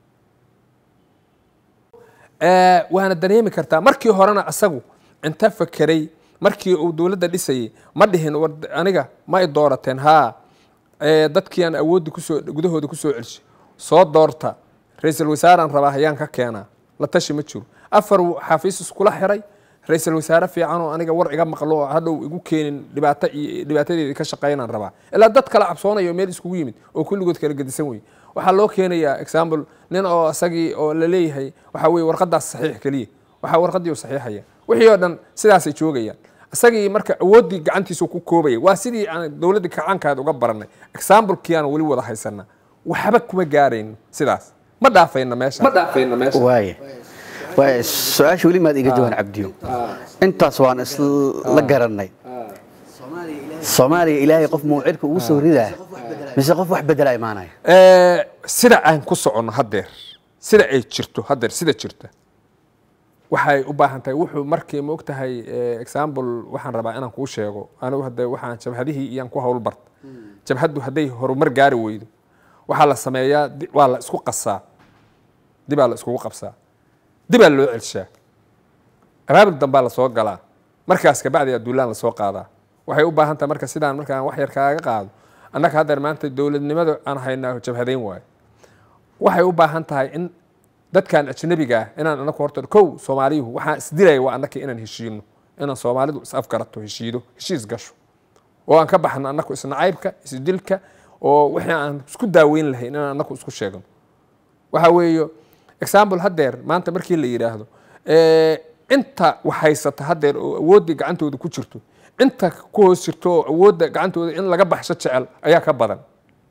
waana dareemi kartaa markii horena asagu inta fakeray markii uu dowladda dhisayay ma dhihin war aniga ma ay doorateen haa dadkii aan awoodda kusoo gudahooda kusoo celshay soo doorta ra-iisul wasaaraan rabaa hayaan ka keenaa la tashi ma jiro afar xafiis iskula xiray ra-iisul wasaare fiican oo aniga war iga maqlo oo hadhow igu keenin dhibaato iyo dhibaatadeedii ka shaqeynaan rabaa ilaa dad kala cabsoonayo meel iskugu yimid oo kulligood kala gedisan wey waxaa loo keenayaa example nin oo isagii oo la leeyahay waxaa weye warqadaas saxiix keliya waxaa warqadii u saxiixaya wixii oo dhan sidaasay joogayaan isagii marka awooddii gacantiisu ku koobaya waa sidii aan dowladda kacaankaad uga baranay examplekii aan weli wada haysana waxba kuma gaarayno sidaas ma dhaafayna meesha ma dhaafayna meesha waaya waaya su-aasha weli maad iga jawaan cabdiyo intaas waan isla garanay soomaaliya ilaahay qof mawcirka ugu soo ridaa mise qof wax bedela imaanaya sida aan ku soconno haddeer sida ay jirto haddeer sida jirta waxay u baahan tahay wuxuu markii ma og tahay example waxaan rabaa inaan kuu sheego anigu hadda waxaan jabhadihii iyaan ku hawl barta jabhaddu hadday horumar gaari weydo waxaa la sameeyaa waa la isku qasaa dibaa la iskugu qabsaa dibaa loo celshaa abaabul dambaa lasoo galaa markaas kabacdi adduulaan lasoo qaadaa waxay u baahan tahay marka sidaan markaan wax yar kaaga qaado annaga haddeer maanta dowladnimada aan haynaa jabhadayn waayo waxay u baahan tahay in dadkan ajnabiga ah inaan anaku horta kow soomaaliyuhu waxaan isdilaya waa annaka inaan heshiino inaan soomaalidu is afgarato heshiido heshiis gasho oo aan ka baxno annaku isnacaybka isdilka oo wixii aan isku daaweyn lahayn inaan annaku isku sheegno waxa weeye example haddeer maanta markii la yidhaahdo inta wax haysata haddeer oo awooddii gacantooda ku jirto inta ku hoos jirto oo awoodda gacantooda in laga baxsho jecel ayaa ka badan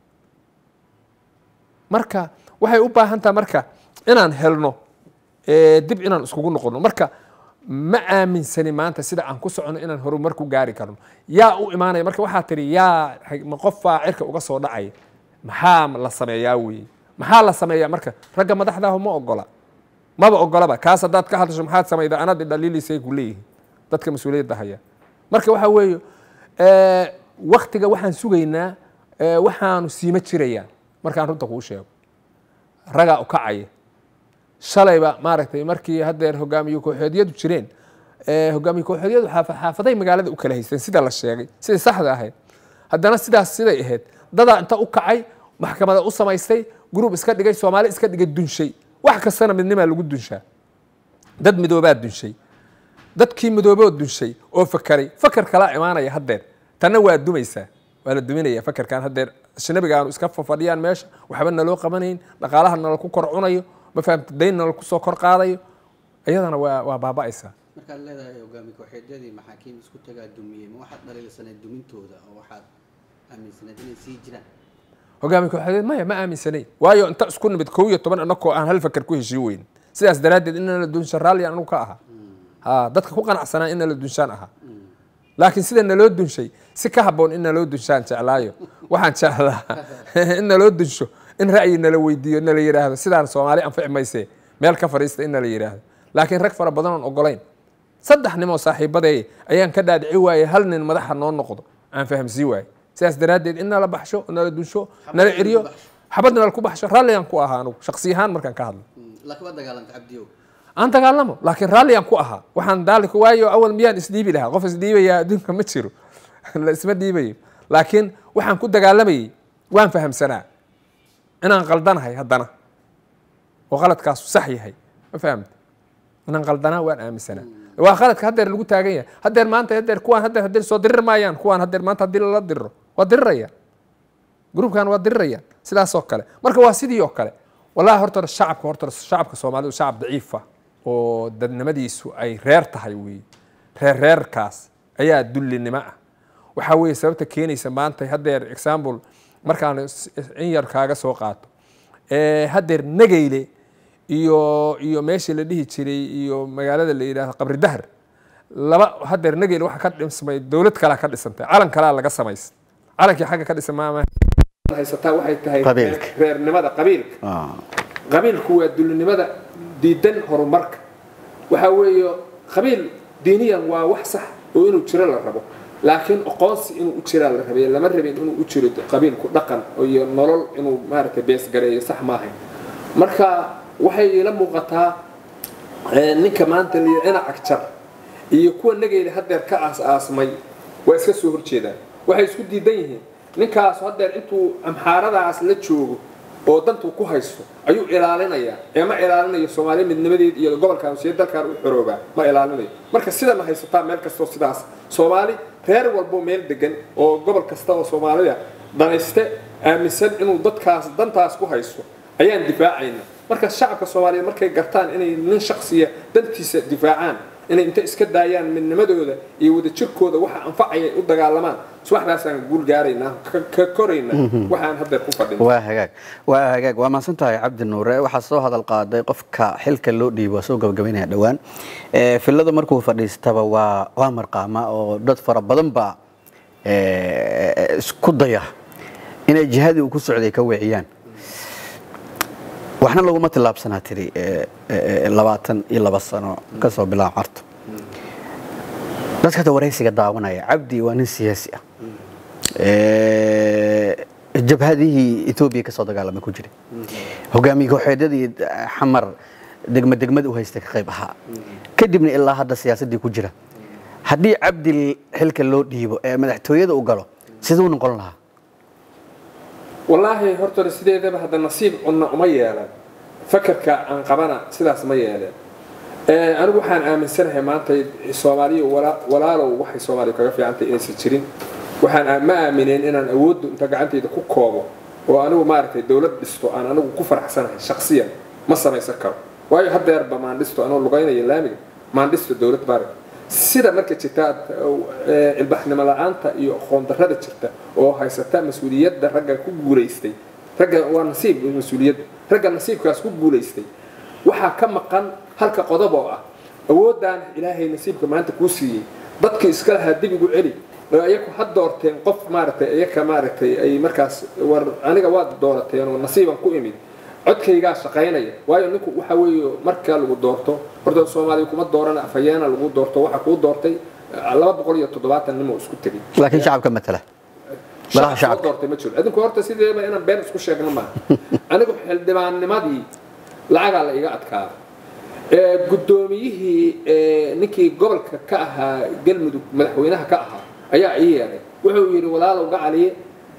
marka waxay u baahan taha marka inaan helno dib inaan iskugu noqono marka ma aaminsani maanta sida aan ku socono inaan horumar ku gaari karno yaa u imaanaya marka waxaa tihi yaa ma qofaa cirka uga soo dhacaya maxaa la sameeyaa weeye maxaa la sameeyaa marka ragga madaxdaahu ma ogola maba ogolaba kaas haddaad ka hadasho maxaad samayda anad dhaliilisay ku leeyihin dadka mas-uuliyadda haya marka waxaa weeye waktiga waxaan sugaynaa waxaanu siima jirayaan markaan runta kuu sheego ragaa u kacaya shalayba maaragtay markii haddeer hogaamiye kooxeedyadu jireen hogaamiye kooxeedyadu xaafaday magaalada u kala haysteen sida la sheegay siday saxda ahayd haddana sidaas siday ahayd dadaa inta u kacay maxkamada u samaystay gruub iska dhigay soomaali iska dhigay dunshay wax kastana midnimaa lagu dunshaa dad midoobaa dunshay dadkii midooboo dunshay oo fakaray fakar kalaa imaanaya haddeer tanna waa dumaysaa waa la duminaya fakarkan haddeer ajnabigaanu iska fafadhiyaan meesha waxba naloo qabanayn dhaqaalaha nala ku kor cunayo ma fahamta dayn nala kusoo kor qaadayo iyadana waa waa baaba'aysaa markaad leedahay hogaami kooxeedyadii maxaakiim isku tagaa dumiyey ma waxaad dhaliilsanayd dumintooda oo waxaad aaminsanayd inay sii jiraan hogaami kooxeed maya ma aaminsanayn waayo inta isku nimid kow iyo toban anakoo aan hal fakar ku heshiin weyn sidaas daraaddeed inna la dunsha raalli anigu ka aha ha dadka ku qanacsanaa inna la dunshaan aha laakiin sida naloo dunshay si ka habboon in naloo dunshaan jeclaayo waxaan jeclaa in naloo dunsho in ra'yi nala weydiiyo nala yidhaahdo sidaan soomaali anfici mayse meel ka fadhiista in nala yidhaahdo laakiin rag fara badan oon ogolayn saddex nimoo saaxiibadeey ayaan ka dhaadhici waayey hal nin madaxa noo noqdo aan fahamsii waayey sidaas daraaddeed in nala baxsho nala dunsho nala ceriyo xabad nala ku baxsho raalligaan ku ahaa anugu shaksi ahaan markaan ka hadlo laakiin waa dagaalanta cabdiyow aan dagaalamo laakiin raalligaan ku ahaa waxaan daalika waayo awal miyaan isdhiibi lahaa qof isdhiibaya adduunka ma jiro la isma dhiibayo laakiin waxaan ku dagaalamayey waan fahamsanaa inaan qaldanahay haddana oo qaladkaasu sax yahay ma fahamta inaan qaldanaa waan aaminsanaa waa qaladka haddeer lagu taagan yahay haddeer maanta haddeer kuwaan haddeer haddeer soo dirir maayaan kuwaan haddeer maanta haddii lala diriro waa dirirayaan gruubkan waa dirirayaan sidaas oo kale marka waa sidii oo kale wallahi horta shacabka horta shacabka soomaalidu shacab daciifa oo dadnimadiisu ay reer tahay weeye reer reerkaas ayaa dullinimo ah waxaa weeye sababta keenaysa maanta haddeer example markaan in yar kaaga soo qaato haddeer nageyle iyo iyo meeshii la dhihi jiray iyo magaalada la yidhaahdo qabri dahar laba haddeer nageyle waxa ka dhismay dowlad kalaa ka dhisantay calan kalaa laga samaystay calankii xagga ka dhisan maama haysataa waxay tahay Qabiilka. reernimada qabiilka Ah, qabiilku waa dulinimada diidan horumarka waxaa weeye qabiil diiniyan waa wax sax oo inuu jiro la rabo laakiin aqoonsi inuu u jiraa la rabay lama rabin inuu u jiro qabiilku dhaqan iyo nolol inuu maaragtay beesgareeyo sax maahayn marka waxay ila muuqataa eh, ninka maanta liya ina agjar iyo kuwa nageyla haddeer ka aas-aasmay waa iska soo horjeedaan waxay isku diidan yihiin ninkaas haddeer intuu amxaaradaas la joogo oo dantuu ku haysto ayuu ilaalinayaa ee ma ilaalinayo soomaaliya midnimadeed iyo gobolkan siya dalkan u xoroobaa ma ilaalinayo marka sidana haysataa meel kastoo sidaas soomaali reer walbo meel degan oo gobol kasta oo soomaalida danayste aaminsan inuu dadkaas dantaas ku haysto ayaan difaacayna marka shacabka soomaaliyeed markay gartaan inay nin shaksiya dantiisa difaacaan inay inta iska daayaan midnimadooda iyo wadajirkooda waxa anfacaya u dagaalamaan subaxdaasaan guul gaaraynaa ka- ka koraynaa waxaan haddeer ku fadhina waa hagaag waa hagaag waa mahadsan tahay cabdi nuure waxaa soo hadal qaaday qofka xilka loo dhiibo waa soo gabagabaynaya dhowaan Eh, filada markuu fadhiistaba waa waa marqaama oo dad fara badan baa eh, isku daya inay jihadii uu ku socday ka weeciyaan waxna laguma tillaabsanaa tiri eh, eh, labaatan iyo laba sano kasoo bilaab carto dadka hadda waraysiga daawanaya cabdi waa nin siyaasi ah Eh, jabhadihii etoobiya kasoo dagaalamay ku jiray hogaamiye kooxeedyadii xamar degma degmad u haystay ka qayb ahaa kadibna ilaa hadda siyaasaddii ku jira haddii cabdi xilka loo dhiibo ee madaxtooyada u galo siduu noqon lahaa wallaahi horta sideedaba hadda nasiib cunna uma yeelan fakarka aan qabana sidaas ma yeeleen Eh, anigu waxaan aaminsanahay maanta soomaaliya wala- walaalow waxay soomaaliya kaga fiicantay inaysan jirin waxaan aa- ma aamineen inaan awooddu inta gacantayda ku koobo oo anigu maaragtay dowlad dhisto aan anigu ku faraxsanahay shaksiyan ma samaysan karo waayo haddeerba maandhisto anoo lugaynaya laamiga maandhisto dowlad baarag sida marka jirta eh, ilbaxnimo la-aanta iyo aqoon darrada jirta oo haysata mas-uuliyadda ragga ku guulaystay ragga waa nasiib mas-uuliyadda ragga nasiibkaas ku guulaystay waxaa ka maqan halka qodob oo ah awooddan ilaahay nasiibka maanta kuu siiyey dadka iska lahaa dib igu celi oo iyaku ha doorteen qof maaragtay iyaka maaragtay ay markaas war aniga waad doorateen oo nasiiban ku imid codkaygaa shaqaynaya waayo ninku waxa weeye marka lagu doorto horta soomaaliya kuma doorana afhayeena lagu doorto waxa kuu doortay eh, laba boqol iyo toddobaatan nin oo isku tegay laakiin shacabka matala Malaha shacabka shacabka. doortay ma jiro adinku horta sideeba inaan been isku sheegno maaha anigu xildhibaannimadii lacagaa la iga adkaada ee guddoomiyihii ee ninkii gobolka ka ahaa galmudug madaxweynaha ka ahaa ayaa ii yeeray wuxuu yidhi walaalow gacaliye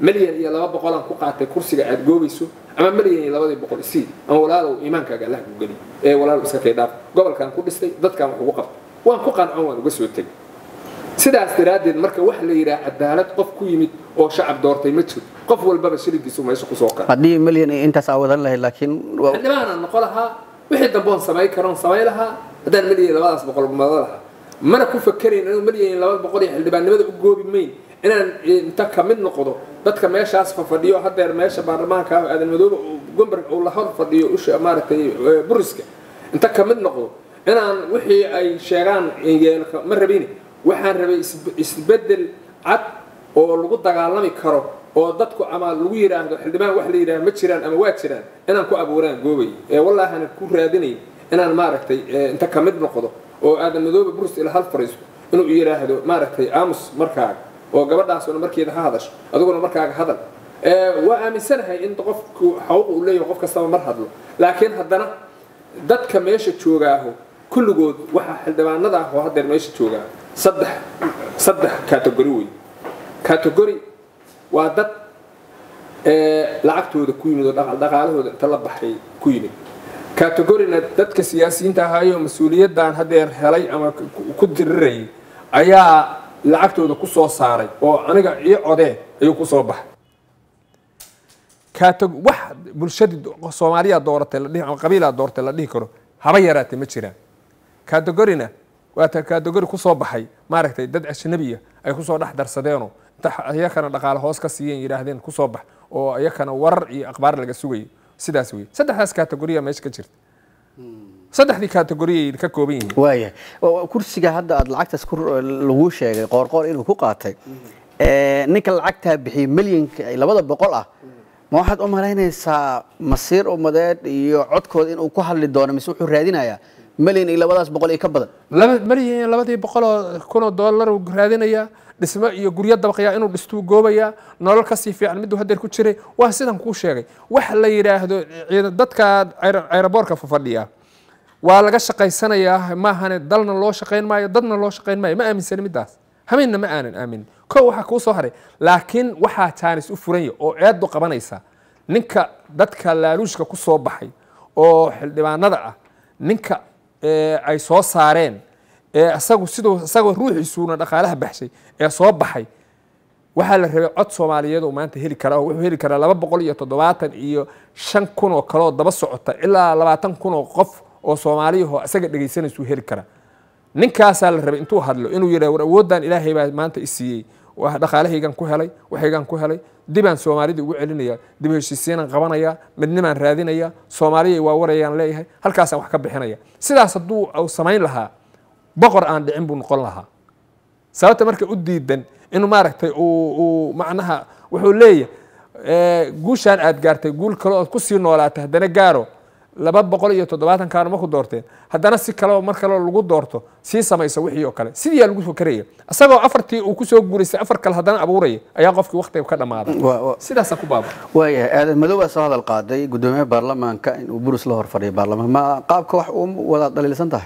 milyan iyo laba boqolaan ku qaatay kursiga aad goobayso ama milyan iyo labadii boqol isii ama walaalow iimaankaaga allah ku geli ee walaalow iska kay dhaaf gobolkaan ku dhistay dadkaan wax ugu qabtay waan ku qancon waan uga soo tegay sidaas daraaddeed marka waxa la yidhaha cadaalad qof ku yimid oo shacab doortay ma jiro qof walbaba shiligiisu meesha kusoo kara haddii milyan iyo intaas aa wadan lahayd laakiin waa- xildhibaanaan noqon lahaa wixii dambe oon samayn karoon samayn lahaa haddaan milyan labadaas boqol mado lahaa mana ku fakerayn inuu milyan laba boqol iyo xildhibaannimada u goobi mayn inaan inta ka mid noqdo dadka meeshaas fafadhiyo hadeer meesha baarlamaanka ah aadan madoobe uu gomberg uu la hor fadhiyo usha maaragtay eh, buriska inta ka mid noqdo inaan wixii ay sheegaan yeelka ma rabin waxaan rabay isbe- isbedel cad oo lagu dagaalami karo oo dadku ama lagu yidhaahdo xildhibaan wax la yidhaahdo ma jiraan ama waa jiraan inaan ku abuuraan goobay ee wallaahi ku raadinayn inaan maaragtay eh, inta ka mid noqdo oo aadan madoobe burus ila hal fariisto inuu yidhaahdo maaragtay aamus markaaga oo gabadhaasuna markeeda ha hadasho adiguna markaaga hadal Eh, waa aaminsanahay in qofku xaquuq uu leeyahay qof kastaba mar hadlo laakiin haddana dadka meesha joogaaho kulligood waxaa xildhibaanada ah oo haddeer meesha joogaa saddex saddex category wey category waa dad ee, lacagtooda ku yimid oo dhaqa- dhaqaalahooda inta la baxay ku yimid categorina dadka siyaasiyiinta ahaayo mas-uuliyaddan haddeer helay ama ku- ku dirirayay ayaa lacagtooda ku soo saaray oo aniga ii codee ayuu ku soo baxay kaatag wax bulshadii soomaaliya dooratay la dhihi ama qabiilaa dooratay la dhihi karo haba yaraatee ma jiraan kategorina waa ta kategori kusoo baxay maaragtay dad ajnabiya ay kusoo dhex darsadeenoo inta iyakana dhaqaale hoos ka siiyeen yidhaahdeen kusoo bax oo iyakana warar iyo akhbaar laga sugayo sidaas wey saddexdaas kategoriya meesha ka jirta saddexdii kategoriyay ka kooban yihiin waayahay Wa- wa- kursiga hadda aad lacagtaas ku lagu sheegay qoorqoor inuu ku qaatay ee, ninka lacagtaa bixiyey milyanka ay labada boqol ah ma waxaad u malaynaysaa masiir umadeed iyo codkooda inuu ku hadli doono mise wuxuu raadinayaa milyan iyo labadaas boqol iyo ka badan laba malyan labadii boqoloo kunoo doolar uu raadinayaa dhismo iyo guryo dabaqyaa inuu dhistuu goobayaa nolol kasii fiican miduu hadeer ku jiray waa sidan kuu sheegay wax la yidhaahdo ciidan- dadka ayr- ayraboorka fafadhiya waa laga shaqaysanayaa maahane dalna loo shaqayn maayo dadna loo shaqayn maayo ma aaminsani midaas hameenna ma aanan aaminin ko waxaa kuu soo haray laakiin waxaa jaanis u furanya oo eedu qabanaysa ninka dadka laaluushka ku soo baxay oo xildhibaanada ah ninka ee, ay soo saareen ee isagu siduu isagoo ruuxiisuuna dhaqaalaha baxshay ee soo baxay waxaa la rabay cod soomaaliyeed oo maanta heli kara oo wuxuu heli karaa laba boqol iyo toddobaatan iyo shan kun oo kale oo daba socota ilaa labaatan kun oo qof oo soomaaliyahoo isaga dhegaysanaysuu heli karaa ninkaasaa la rabay intuu hadlo inuu yidhah war awooddan ilaahay baa maanta i siiyey waa dhaqaalahaygan ku helay waxaygan ku helay dibaan soomaalida ugu celinaya dib heshiisiinaan qabanaya midnimaan raadinaya soomaaliyay waa warayaan leeyahay halkaasaan wax ka bixinaya sidaas hadduu uu samayn lahaa boqor aan dhicin buu noqon lahaa sababta marka u diidan inuu maaragtay uu uu macnaha wuxuu leeyahay guushaan aad gaartay guul kale ood kusii noolaatay haddana gaaro laba boqol iyo toddobaatan kaano ma ku doorteen haddana si kaleo mar kaleo lagu doorto sii samaysa wixii oo kale sidiiyaa lagu fakeraya isagoo afartii uu kusoo guuraystay afar kale haddana abuuraya ayaa qofkii waktiga ka dhammaaday Waa- waa- sidaasaa ku baaba waayahay aadan madow baa soo hadal qaaday gudoomiyaha baarlamaanka inuu burus la horfadhiyo baarlamaanka ma qaabka wax u wada dhaliilsan tahay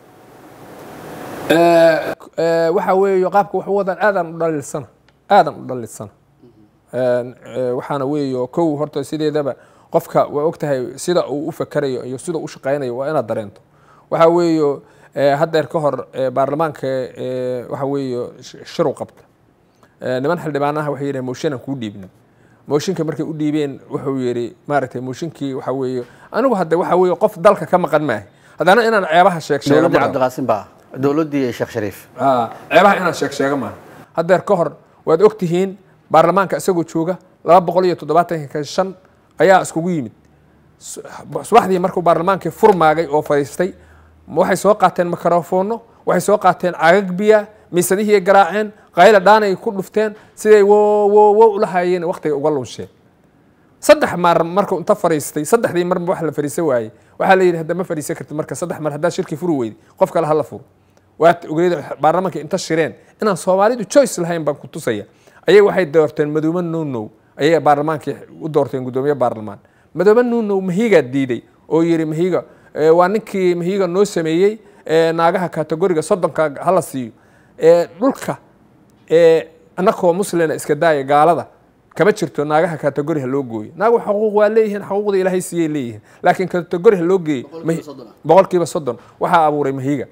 waxa weeye qaabka wax u wadaan aadan u dhaliilsana aadan u dhaliilsana waxaana weeyo kow horta sideedaba qofka waa ogtahay sida uu u fakerayo iyo sida u shaqaynayo waa inaad dareento waxa weeyo haddeer ka hor eh, baarlamaanka eh, waxa weeyo sh- shiru qabta Eh, niman xildhibaanaha waxay yidhahen mooshinaan kuu dhiibna mooshinka markay u dhiibeen wuxuu yidhi maaragtay mooshinkii waxa weeye anigu hadde waxa weeye qof dalka ka maqan maahay haddana inaan ceebaha sheeg sheego dowladdii ma rabo. cabdiqaasim baa dowladdii sheekh shariif Ah, ceebaha inaan sheeg sheego maaha haddeer ka hor waad og tihiin baarlamaanka isagoo jooga laba boqol iyo toddobaatanka shan ayaa iskugu yimid Su- subaxdii markuu baarlamaankii furmaagay oo fadhiistay waxay soo qaateen mikrofoono waxay soo qaateen cagag biya miisadihii garaaceen qayla dhaanay ku dhufteen siday wo wo wo ula hayeen waqtiga uga lunsheen saddex mar markuu inta fariistay saddexdii marba wax la fariisan waayey waxaa la yidhi hadda ma fariisan kartid marka saddex mar haddaa shirki furi weydi qof kale hala furo waad ogeyd baarlamaanka inta shireen inaan soomaalidu choice lahayn baan ku tusaya ayaga waxay doorteen madoobe nuunow ayay baarlamaankii u doorteen gudoomiye baarlamaan madoobe nuunow mahiigaa diiday oo yidhi mahiiga eh, waa ninkii mahiiga noo sameeyey eh, naagaha kategoriga soddonka hala siiyo Eh, dhulka ee annakoo muslina iska daaya gaalada kama jirto naagaha kategori ha loo gooyo naagu xuquuq waa leeyihiin xuquuqda ilaahay siiyay leeyihiin laakiin kategori ha loo geeyo mahi- boqolkiiba soddon waxaa abuuray mahiga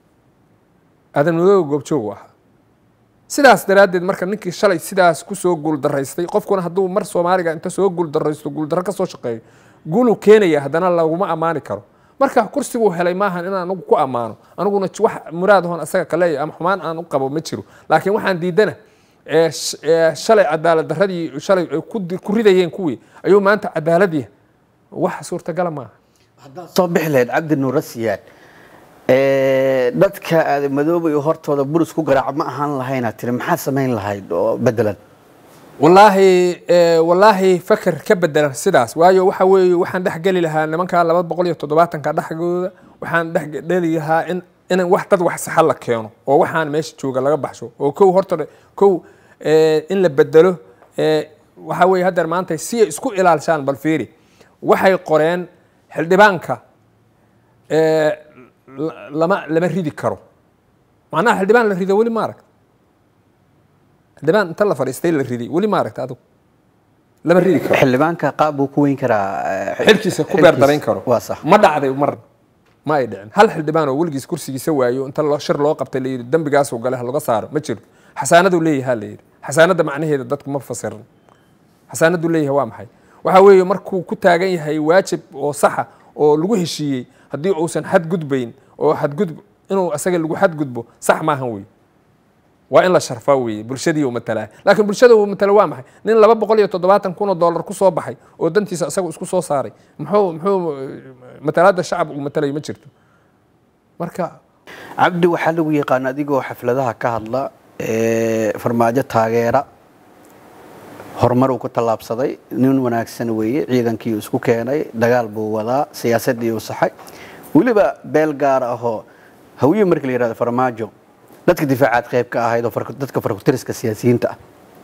aadan madooga goobjoogu ahaa sidaas daraaddeed marka ninkii shalay sidaas kusoo guuldaraystay qofkuna hadduu mar soomaaliga inta soo guuldaraysto guuldarro ka soo shaqeeyo guuluu keenaya haddana laguma ammaani karo marka kursiguu helay maahan inaan anigu ku ammaano aniguna j- wax muraadahoon asaga ka leeyahay ama xumaan aan u qabo ma jiro laakiin waxaan diidana ee sh- ee shalay cadaalad darradii shalay ay ku di- ku ridayeen kuwii ayuu maanta cadaalad yahay wax suurtagala maaha haddaad soo bixi lahayd cabdi nuura siyaad ee, dadka aada madooba iyo hortooda buris ku garaaca ma ahaan lahayna tiri maxaad samayn lahayd oo bedelan wallaahi eh, wallaahi faker ka bedelan sidaas waayo waxa weeye waxaan dhex geli lahaa nimankaa laba boqol iyo toddobaatanka dhexgooda waxaan dhex dheli lahaa in in wax dad wax saxa la keeno oo waxaan meesha jooga laga baxsho oo kow horta dhe- kow eh, in la bedelo eh, waxa weeye haddeer maanta si ay isku ilaalshaan bal fiiri waxay qoreen xildhibaanka eh, la- lama lama ridi karo macnaha xildhibaan la rido weli ma arag xildhibaan inta la fadhiistay la riday weli ma aragta adigu lama ridi karo xildhibaanka qaab buu ku weyn karaa eh, xilkiisa ku beer darayn karo waa sax ma dhacday mar ma ay dhicin hal xildhibaan oo weligiis kursigiisa waayo inta loo shir loo qabtay la yidhi dembigaasuu gale ha laga saaro ma jiro xasaanaduu leeyahay la yidhi xasaanadda macnaheeda dadku ma fasirin xasaanaduu leeyahay waa maxay waxa weeye markuu ku taagan yahay waajib oo saxa oo lagu heshiiyey haddii uusan xadgudbayn oo xadgudb inuu asaga lagu xadgudbo sax maahan wey waa in la sharfaa weeye bulshadii uu matalaa laakiin bulshada uu matala waa maxay nin laba boqol iyo toddobaatan kun oo dollar ku soo baxay oo dantiisa isagu isku soo saaray muxuu muxuu matalaadda shacab uu matalayo ma jirto marka cabdi waxaa lagu yaqaan adigoo xafladaha ka hadla ee, farmaajo taageera horumar uu ku tallaabsaday nin wanaagsan weeye ciidankii uu isku keenay dagaal buu wadaa siyaasaddii uu saxay weliba beel gaar ahoo hawiye markii la yihahdo farmaajo dadka difaacaad qayb ka ahayd oo farku- dadka farkutiriska siyaasiyiinta ah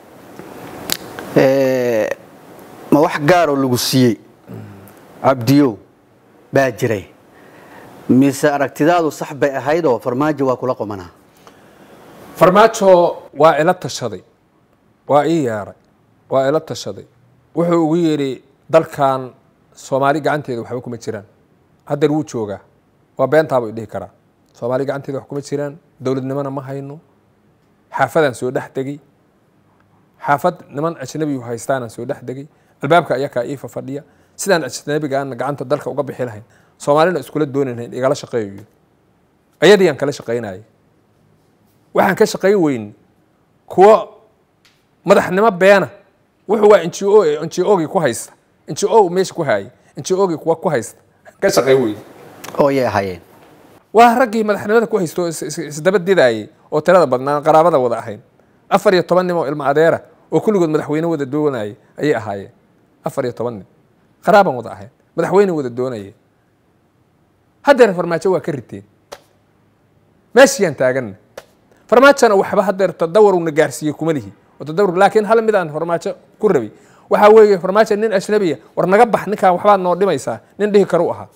Ee, ma wax gaaroo lagu siiyey cabdiyow baa jiray mise aragtidaadu sax bay ahayd oo farmaajo waa kula qomanaa farmaajo waa ila tashaday waa ii yeeray waa ila tashaday wuxuu ugu yidhi dalkan soomaali gacanteeda waxba kuma jiraan haddeer wuu joogaa waa beentaabuu idhihi karaa soomaali gacanteeda wax kuma jiraan dowladnimona ma hayno xaafadaan soo dhex degay xaafad niman ajnabiyu haystaanaan soo dhex degay albaabka ayakaa iifa fadhiya sidaan ajnabigaana gacanta dalka uga bixi lahayn soomaalina iskula dooni lahayn igala shaqeeyo ayadiyaan kala shaqaynayay waxaan ka shaqayn weyn kuwo madaxnimo beena wuxuu waa ngo ngogii ku haysta ngo meesha ku haayay ngogii kuwa ku haysta ka shaqayn weyn oo yay ahaayeen waa raggii madaxnimada ku haysto is- is- isdaba didaayay oo tirada badnaan qaraabada wada ahayn afar iyo toban nin oo ilmo adeera oo kulligood madaxweyne wada doonayay ayay ahaayeen afar iyo toban nin qaraaban wada ahayn madaxweyne wada doonayay haddeer farmaajo waa ka riteen meeshiyaan taaganna farmaajona waxba haddeer tadawaruna gaarsiiyey kuma lihi oo tadawur laakiin hal midaan farmaajo ku rabay waxaa weeye farmaajo nin ajnabiya war naga bax ninkaan waxbaad noo dhimaysaa nin dhihi karu ahaa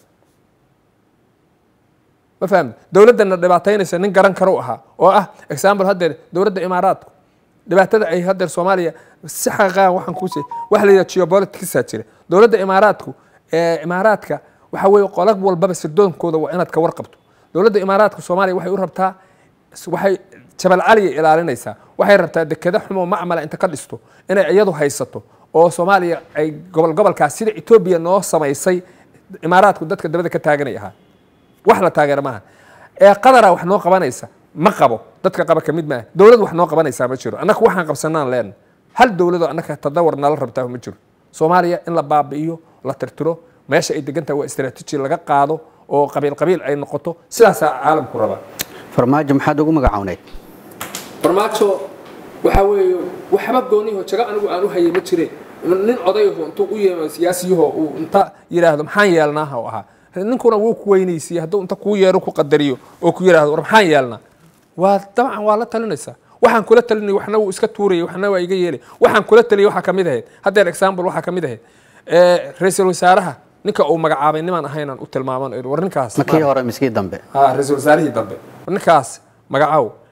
ma fahamta dowladdana dhibaataynaysa nin garan karu ahaa oo ah example haddeer dowladda imaaraadku dhibaatada ay haddeer soomaaliya si xaqaan waxaan ku sheeg waxa la yidhaha geopoliticsaa jira dowladda imaaraadku ee imaaraadka waxa weeye qolag walbaba sirdoonkooda waa inaad ka warqabto dowladda imaaraadka soomaaliya waxay u rabtaa waxay jabal caliya ilaalinaysaa waxay rabtaa dekeda xumo macmala inta ka dhisto inay iyadu haysato oo soomaaliya ay gobol gobolkaas sida etoobiya noo samaysay imaaraadku dadka dabada ka taaganay ahaa wax la taageera maaha ee qadara wax noo qabanaysa ma qabo dadka qaba ka mid maaha dowlad wax noo qabanaysaa ma jiro annaka waxaan qabsanaan leenna hal dowladoo annaka tadawar nala rabtaa ma jiro soomaaliya in la baabi'iyo la tirtiro meesha ay degan tahay waa istaraatiiji laga qaado oo qabiil qabiil ay noqoto sidaasaa caalamku rabaa farmaajo maxaad ugu magacawneyd farmaajo waxaa weeye waxba gooniho jago anigu aan u hayay ma jire nin odayaho intuu u yeemo siyaasiyaho uu inta yidhaahdo maxaan yeelnaaha u ahaa ninkuna wuu ku weynaysiiye hadduu inta kuu yeero ku qadariyo oo ku yidhahdo war maxaan yeelnaa waa dabcan waa la talinaysaa waxaan kula talinay waxna wuu iska tuurayay waxna waa iga yeelay waxaan kula taliyay waxaa kamid ahayd haddeer example waxaa kamid ahayd ra-iisul wasaaraha ninka uu magacaabay nimaan ahaynaan u tilmaaman war ninkaas makii hore miskii dambe ha ra-iisul wasaarihii dambe war ninkaas magacaw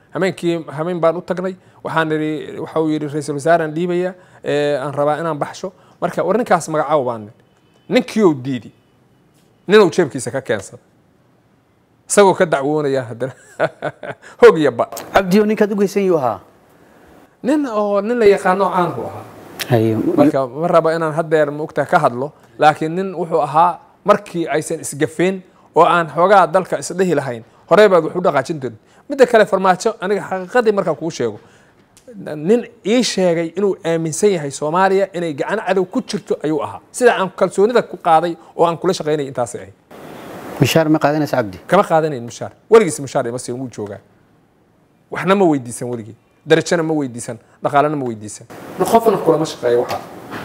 hameenkii hameen baan u tagnay waxaan idhi waxa uu yidhi ra-iisul wasaaraan dhiibaya aan rabaa inaan baxsho marka war ninkaas magacaabo baan nidhi ninkiiou diidi ninuu jeebkiisa ka keensada isagoo ka dacwoonaya haddana hog iyo ba cabdiyo ninkaad u geysan yuu ahaa nin oo nin la yaqaano caanku ahaa Haye, marka ma rabo inaan haddeer maogta ka hadlo laakiin nin wuxuu ahaa markii aysan isgafeen oo aan xoogaa dalka isdhehi lahayn horey baad wax u dhaqaajin doonid midda kale farmaajo aniga xaqiiqadii markaan kuu sheego nin ii sheegay inuu aaminsan yahay soomaaliya inay gacan cadow ku jirto ayuu ahaa sida aan kalsoonida ku qaaday oo aan kula shaqaynay intaasay ahayd mishaar ma qaadanaysa cabdi kama qaadanayn mushaar weligiis mushaar ima siin wuu joogaa waxna ma weydiisan weligii darajana ma weydiisan dhaqaalena ma weydiisan qofna kulama shaqeeya waxaa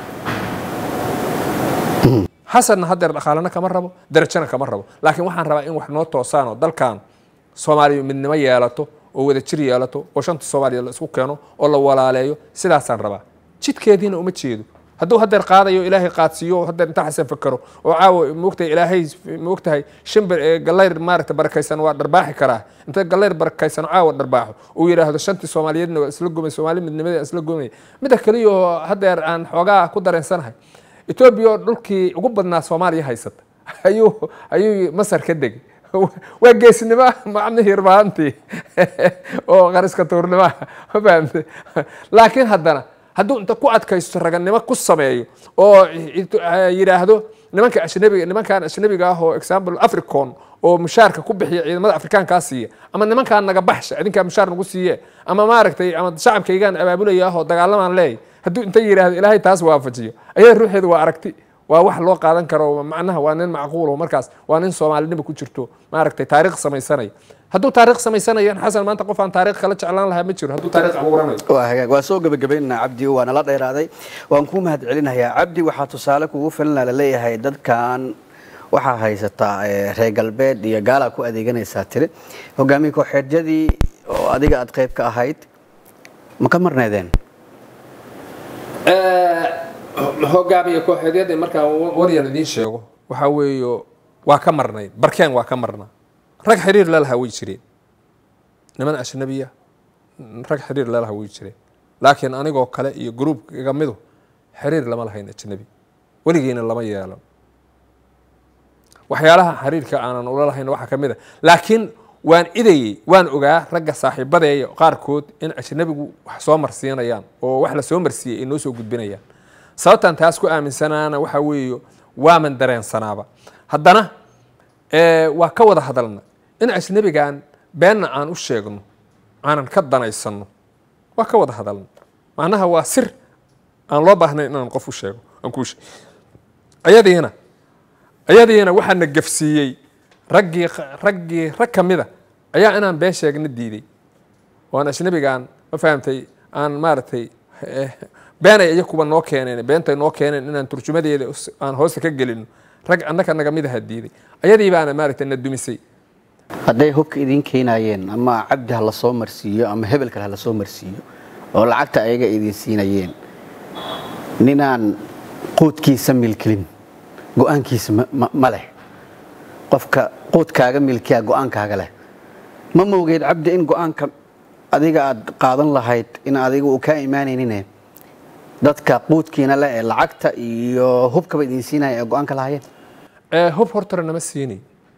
xasanna haddeer dhaqaalena kama rabo darajana kama rabo laakiin waxaan rabaa in wax noo toosaan oo dalkan soomaaliya midnimo yeelato oo wadajir yeelato oo shanta soomaaliya la isku keeno oo la walaaleeyo sidaasaan rabaa jidkeediina uma jeedo hadduu haddeer qaadayo ilaahay qaadsiiyo haddeer intaa xasan fakero oo caawa moogtahay ilaahay moogtahay shimbir ee gallayr maaragta barakaysan waa dharbaaxi karaa inta gallayr barakaysan caawa dharbaaxo uu yidhaahdo shantii soomaaliyeedna waa isla gomay soomaali midnimadii isla gomay midda kaliya oo haddeer aan xoogaa ku dareensanahay etoobiya oo dhulkii ugu badnaa soomaaliya haysata ayuu ayuu masar ka degay waa geesnimo macnihii irbaantii oo qariska tuurnimo ma fahamtay laakiin haddana hadduu inta ku adkaysto raganimo ku sameeyo oo yidhaahdo nimanka ajnabiga nimankan ajnabiga ah oo example africon oo mushaarka ku bixiya ciidamada afrikaankaa siiya ama nimankaan naga baxsha idinkaa mushaar nagu siiye ama maaragtay ama shacabkaygaan abaabulaya ah oo dagaalamaan leeyahy hadduu inta yidhaahdo ilaahay taas waafajiyo ayada ruuxeedu waa aragti waa wax loo qaadan karo macnaha waa nin macquulo markaas waa nin soomaalinimo ku jirto maaragtay taariikh samaysanaya hadduu taariikh samaysanayan xasan maanta qof aan taariikh kala jeclaan lahaa ma jiro hadduu taariikh abuuranayo waa hagaag waa soo gebagabaynaa cabdi waa nala dheeraaday waan kuu mahad celinayaa cabdi waxaa tusaale kugu filana laleeyahay dadkan waxaa haysataa reer galbeed iyo gaalaa ku adeeganaysaa tiri hogaamiye kooxeedyadii oo adiga aad qayb ka ahayd ma ka marneedeen hogaamiye kooxeedyadii markaa waryan idiin sheego waxaa weeyo waa ka marnayd barkeen waa ka marnaa rag xiriir lalahaa way jireen niman ajnabiya rag xiriir lalahaa way jireen laakiin anigoo kale iyo gruubka iga midu xiriir lama lahayn ajnabi weligiina lama yeelan waxyaalaha xiriirka aanan ula lahayn waxaa ka mid a laakiin waan idayey waan ogaa ragga saaxiibadeeya qaarkood in ajnabigu wax soo marsiinayaan oo wax la soo marsiiyey ay noo soo gudbinayaan sababtan taas ku aaminsanaana waxaa weeyo waaman dareensanaaba haddana waa ka wada hadalna in ajnabigan beenna aan u sheegno aanan ka danaysanno waa ka wada hadalna macnaha waa sir aan loo baahnayn inaan qof u sheego aan kuu sheeg ayadiina ayadiina waxaa na gafsiiyey raggii raggii rag ka mida ayaa inaan been sheegna diiday waan ajnabigan ma fahamtay aan maaragtay beenay iyo kuwa noo keeneen beentay noo keeneen inaan turjumadeeda aan hoosta ka gelino rag annaka naga mid aha diiday ayadii baana maaragtay na dumisay hadday hubka idiin keenayeen ama cabdi ha la soo marsiiyo ama hebel kale ha la soo marsiiyo oo lacagta ayaga idiin siinayeen ninaan quudkiisa milkilin go-aankiisa ma leh qofka quudkaaga milkiya go-aankaaga leh ma moogeed cabdi in go-aanka adiga aad qaadan lahayd in adiga uu kaa imaanaynine dadka quudkiina leh ee lacagta iyo hubkaba idiin siinaya ee go-aanka lahayeen hub hortore nama siinayn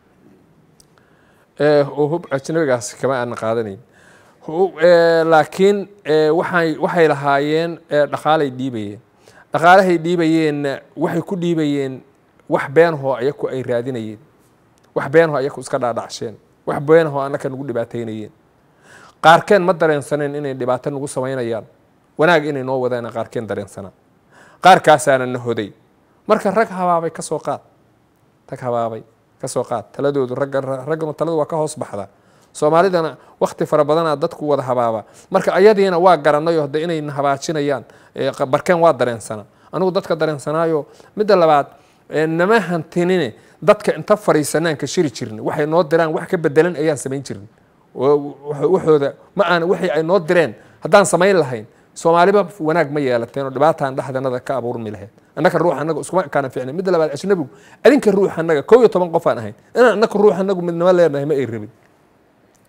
oo hub ajnabigaas kama aanan qaadanayn laakiin waxay waxay lahaayeen dhaqaalay dhiibayeen dhaqaalahay dhiibayeenna waxay ku dhiibayeen wax beenhoo ayaku ay raadinayeen wax beenhoo ayaku iska dhaadhacsheen wax beenhoo annaka nagu dhibaataynayeen qaarkeen ma dareensaneen inay dhibaato nagu samaynayaan wanaag inay noo wadaan qaarkeen dareensanaa qaarkaasaana na hoday marka rag habaabay ka soo qaad rag habaabay ka soo qaad taladoodu ragganu taladu waa ka hoos baxdaa soomaalidana wakti fara badanaa dadku wada habaaba marka ayadiina waa garanayo hadda inayna habaajinayaan barkeen waa dareensanaa anigu dadka dareensanaayo midda labaad nama hantinine dadka inta fariisanaan ka shiri jirin waxay noo diraan wax ka bedelan ayaan samayn jirin waxooda ma aan wixii ay noo direen haddaan samayn lahayn soomaaliba wanaag ma yeelateen oo dhibaataan dhexdanada ka abuurmi lahayd annaka ruux annaga iskuma kaana ficna midda labaad ajnabigu adinka ruux annaga kow iyo toban qof aan ahayn inaan annaka ruux annagu midnimo leenahay ma ay rabin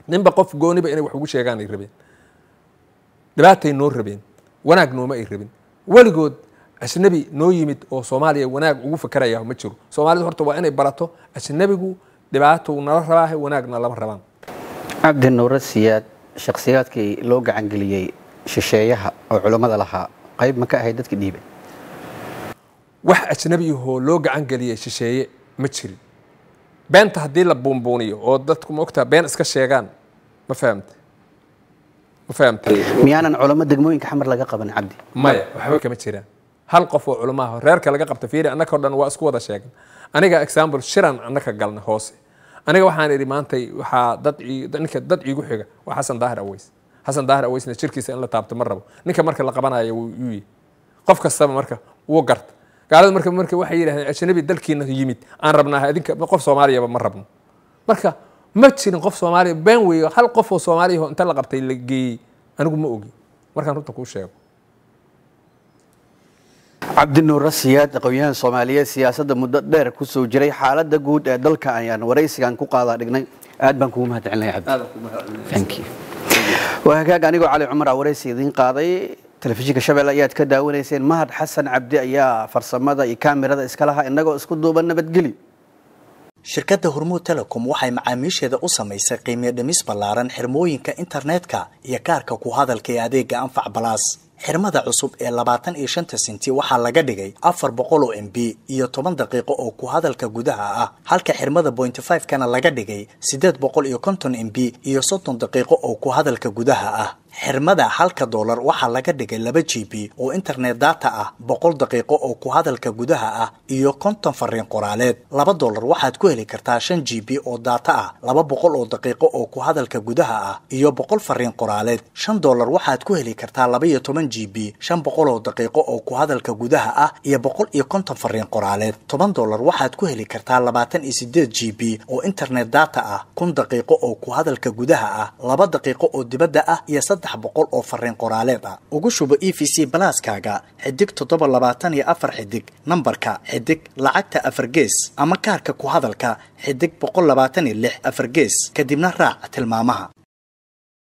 ninba qof gooniba inay wax ugu sheegaan ay rabeen dhibaatay noo rabeen wanaag nooma ay rabin weligood ajnabi noo yimid oo soomaaliya wanaag ugu fakeraya ma jiro soomaalidu horta waa inay barato ajnabigu dhibaatou nala rabaahe wanaagna lama rabaan cabdi nuure siyaad shakhsiyaadkii loo gacangeliyey shisheeyaha oo culummada lahaa qayb ma ka ahayd dadka dhiibay wax ajnabi ahoo loo gacan geliyey shisheeye ma jirin beenta haddii la buunbuuniyo oo dadku ma ogtaa been iska sheegaan ma fahamte ma fahamte miyaanan culamo degmooyinka xamar laga qaban cabdi maya waxba kama jiraan hal qof oo culamaha reerka laga qabta fiiri annaka o dhan waa isku wada sheegan aniga example shiran annaka galna hoose aniga waxaan idhi maantay waxaa dad ninka dad iigu xiga waa xasan daahir aweys xasan daahir aweysna jirkiisa in la taabto ma rabo ninka marka la qabanayo wuu yi qof kastaba marka wuu garta gaalada marka marka waxay yidhahdeen ajnabi dalkiina yimid aan rabnaa idinka qof soomaaliyaba ma rabno marka ma jirin qof soomaaliya been weeyo hal qof oo soomaaliya oo inta la qabtay la geeyey anigu ma ogi markaan runta kuu sheego cabdi nuure siyaad aqoon-yahan soomaaliyeed siyaasadda muddo dheer ku soo jiray xaaladda guud ee dalka ayaan waraysigan ku qaadaa dhignay aad baan kugu mahadcelinaya cabdi waa hagaag anigoo cali cumar a waraysi idiin qaaday telefishinka shabeelle ayaad ka daawanayseen mahad xasan cabdi ayaa farsamada iyo kaamirada iska lahaa innagoo isku duuban nabadgeli shirkadda hormuud telecom waxay macaamiisheeda u samaysay qiimiyo dhimis ballaaran xirmooyinka internetka iyo kaarka ku hadalka ee adeega anfac balaas xirmada cusub ee labaatan iyo shanta senti waxaa laga dhigay afar boqol oo m b iyo toban daqiiqo oo ku hadalka gudaha ah halka xirmada bointy five kana laga dhigay siddeed boqol iyo konton m b iyo soddon daqiiqo oo ku hadalka gudaha ah xirmada halka doolar waxaa laga dhigay laba g b oo internet data ah boqol daqiiqo oo ku hadalka gudaha ah iyo konton fariin qoraaleed laba doolar waxaad ku heli kartaa shan g b oo data ah laba boqol oo daqiiqo oo ku hadalka gudaha ah iyo boqol fariin qoraaleed shan doolar waxaad ku heli kartaa laba iyo toban g b shan boqol oo daqiiqo oo ku hadalka gudaha ah iyo boqol iyo konton fariin qoraaleed toban doolar waxaad ku heli kartaa labaatan iyo sideed g b oo internet data ah kun daqiiqo oo ku hadalka gudaha ah laba daqiiqo oo dibadda ah iyo saddex boqol oo fariin qoraaleed ah ugu shubo e v c balaaskaaga xidig toddoba labaatan iyo afar xidig nambarka xidig lacagta afar gees ama kaarka ku hadalka xidig boqol labaatan iyo lix afar gees kadibna raac tilmaamaha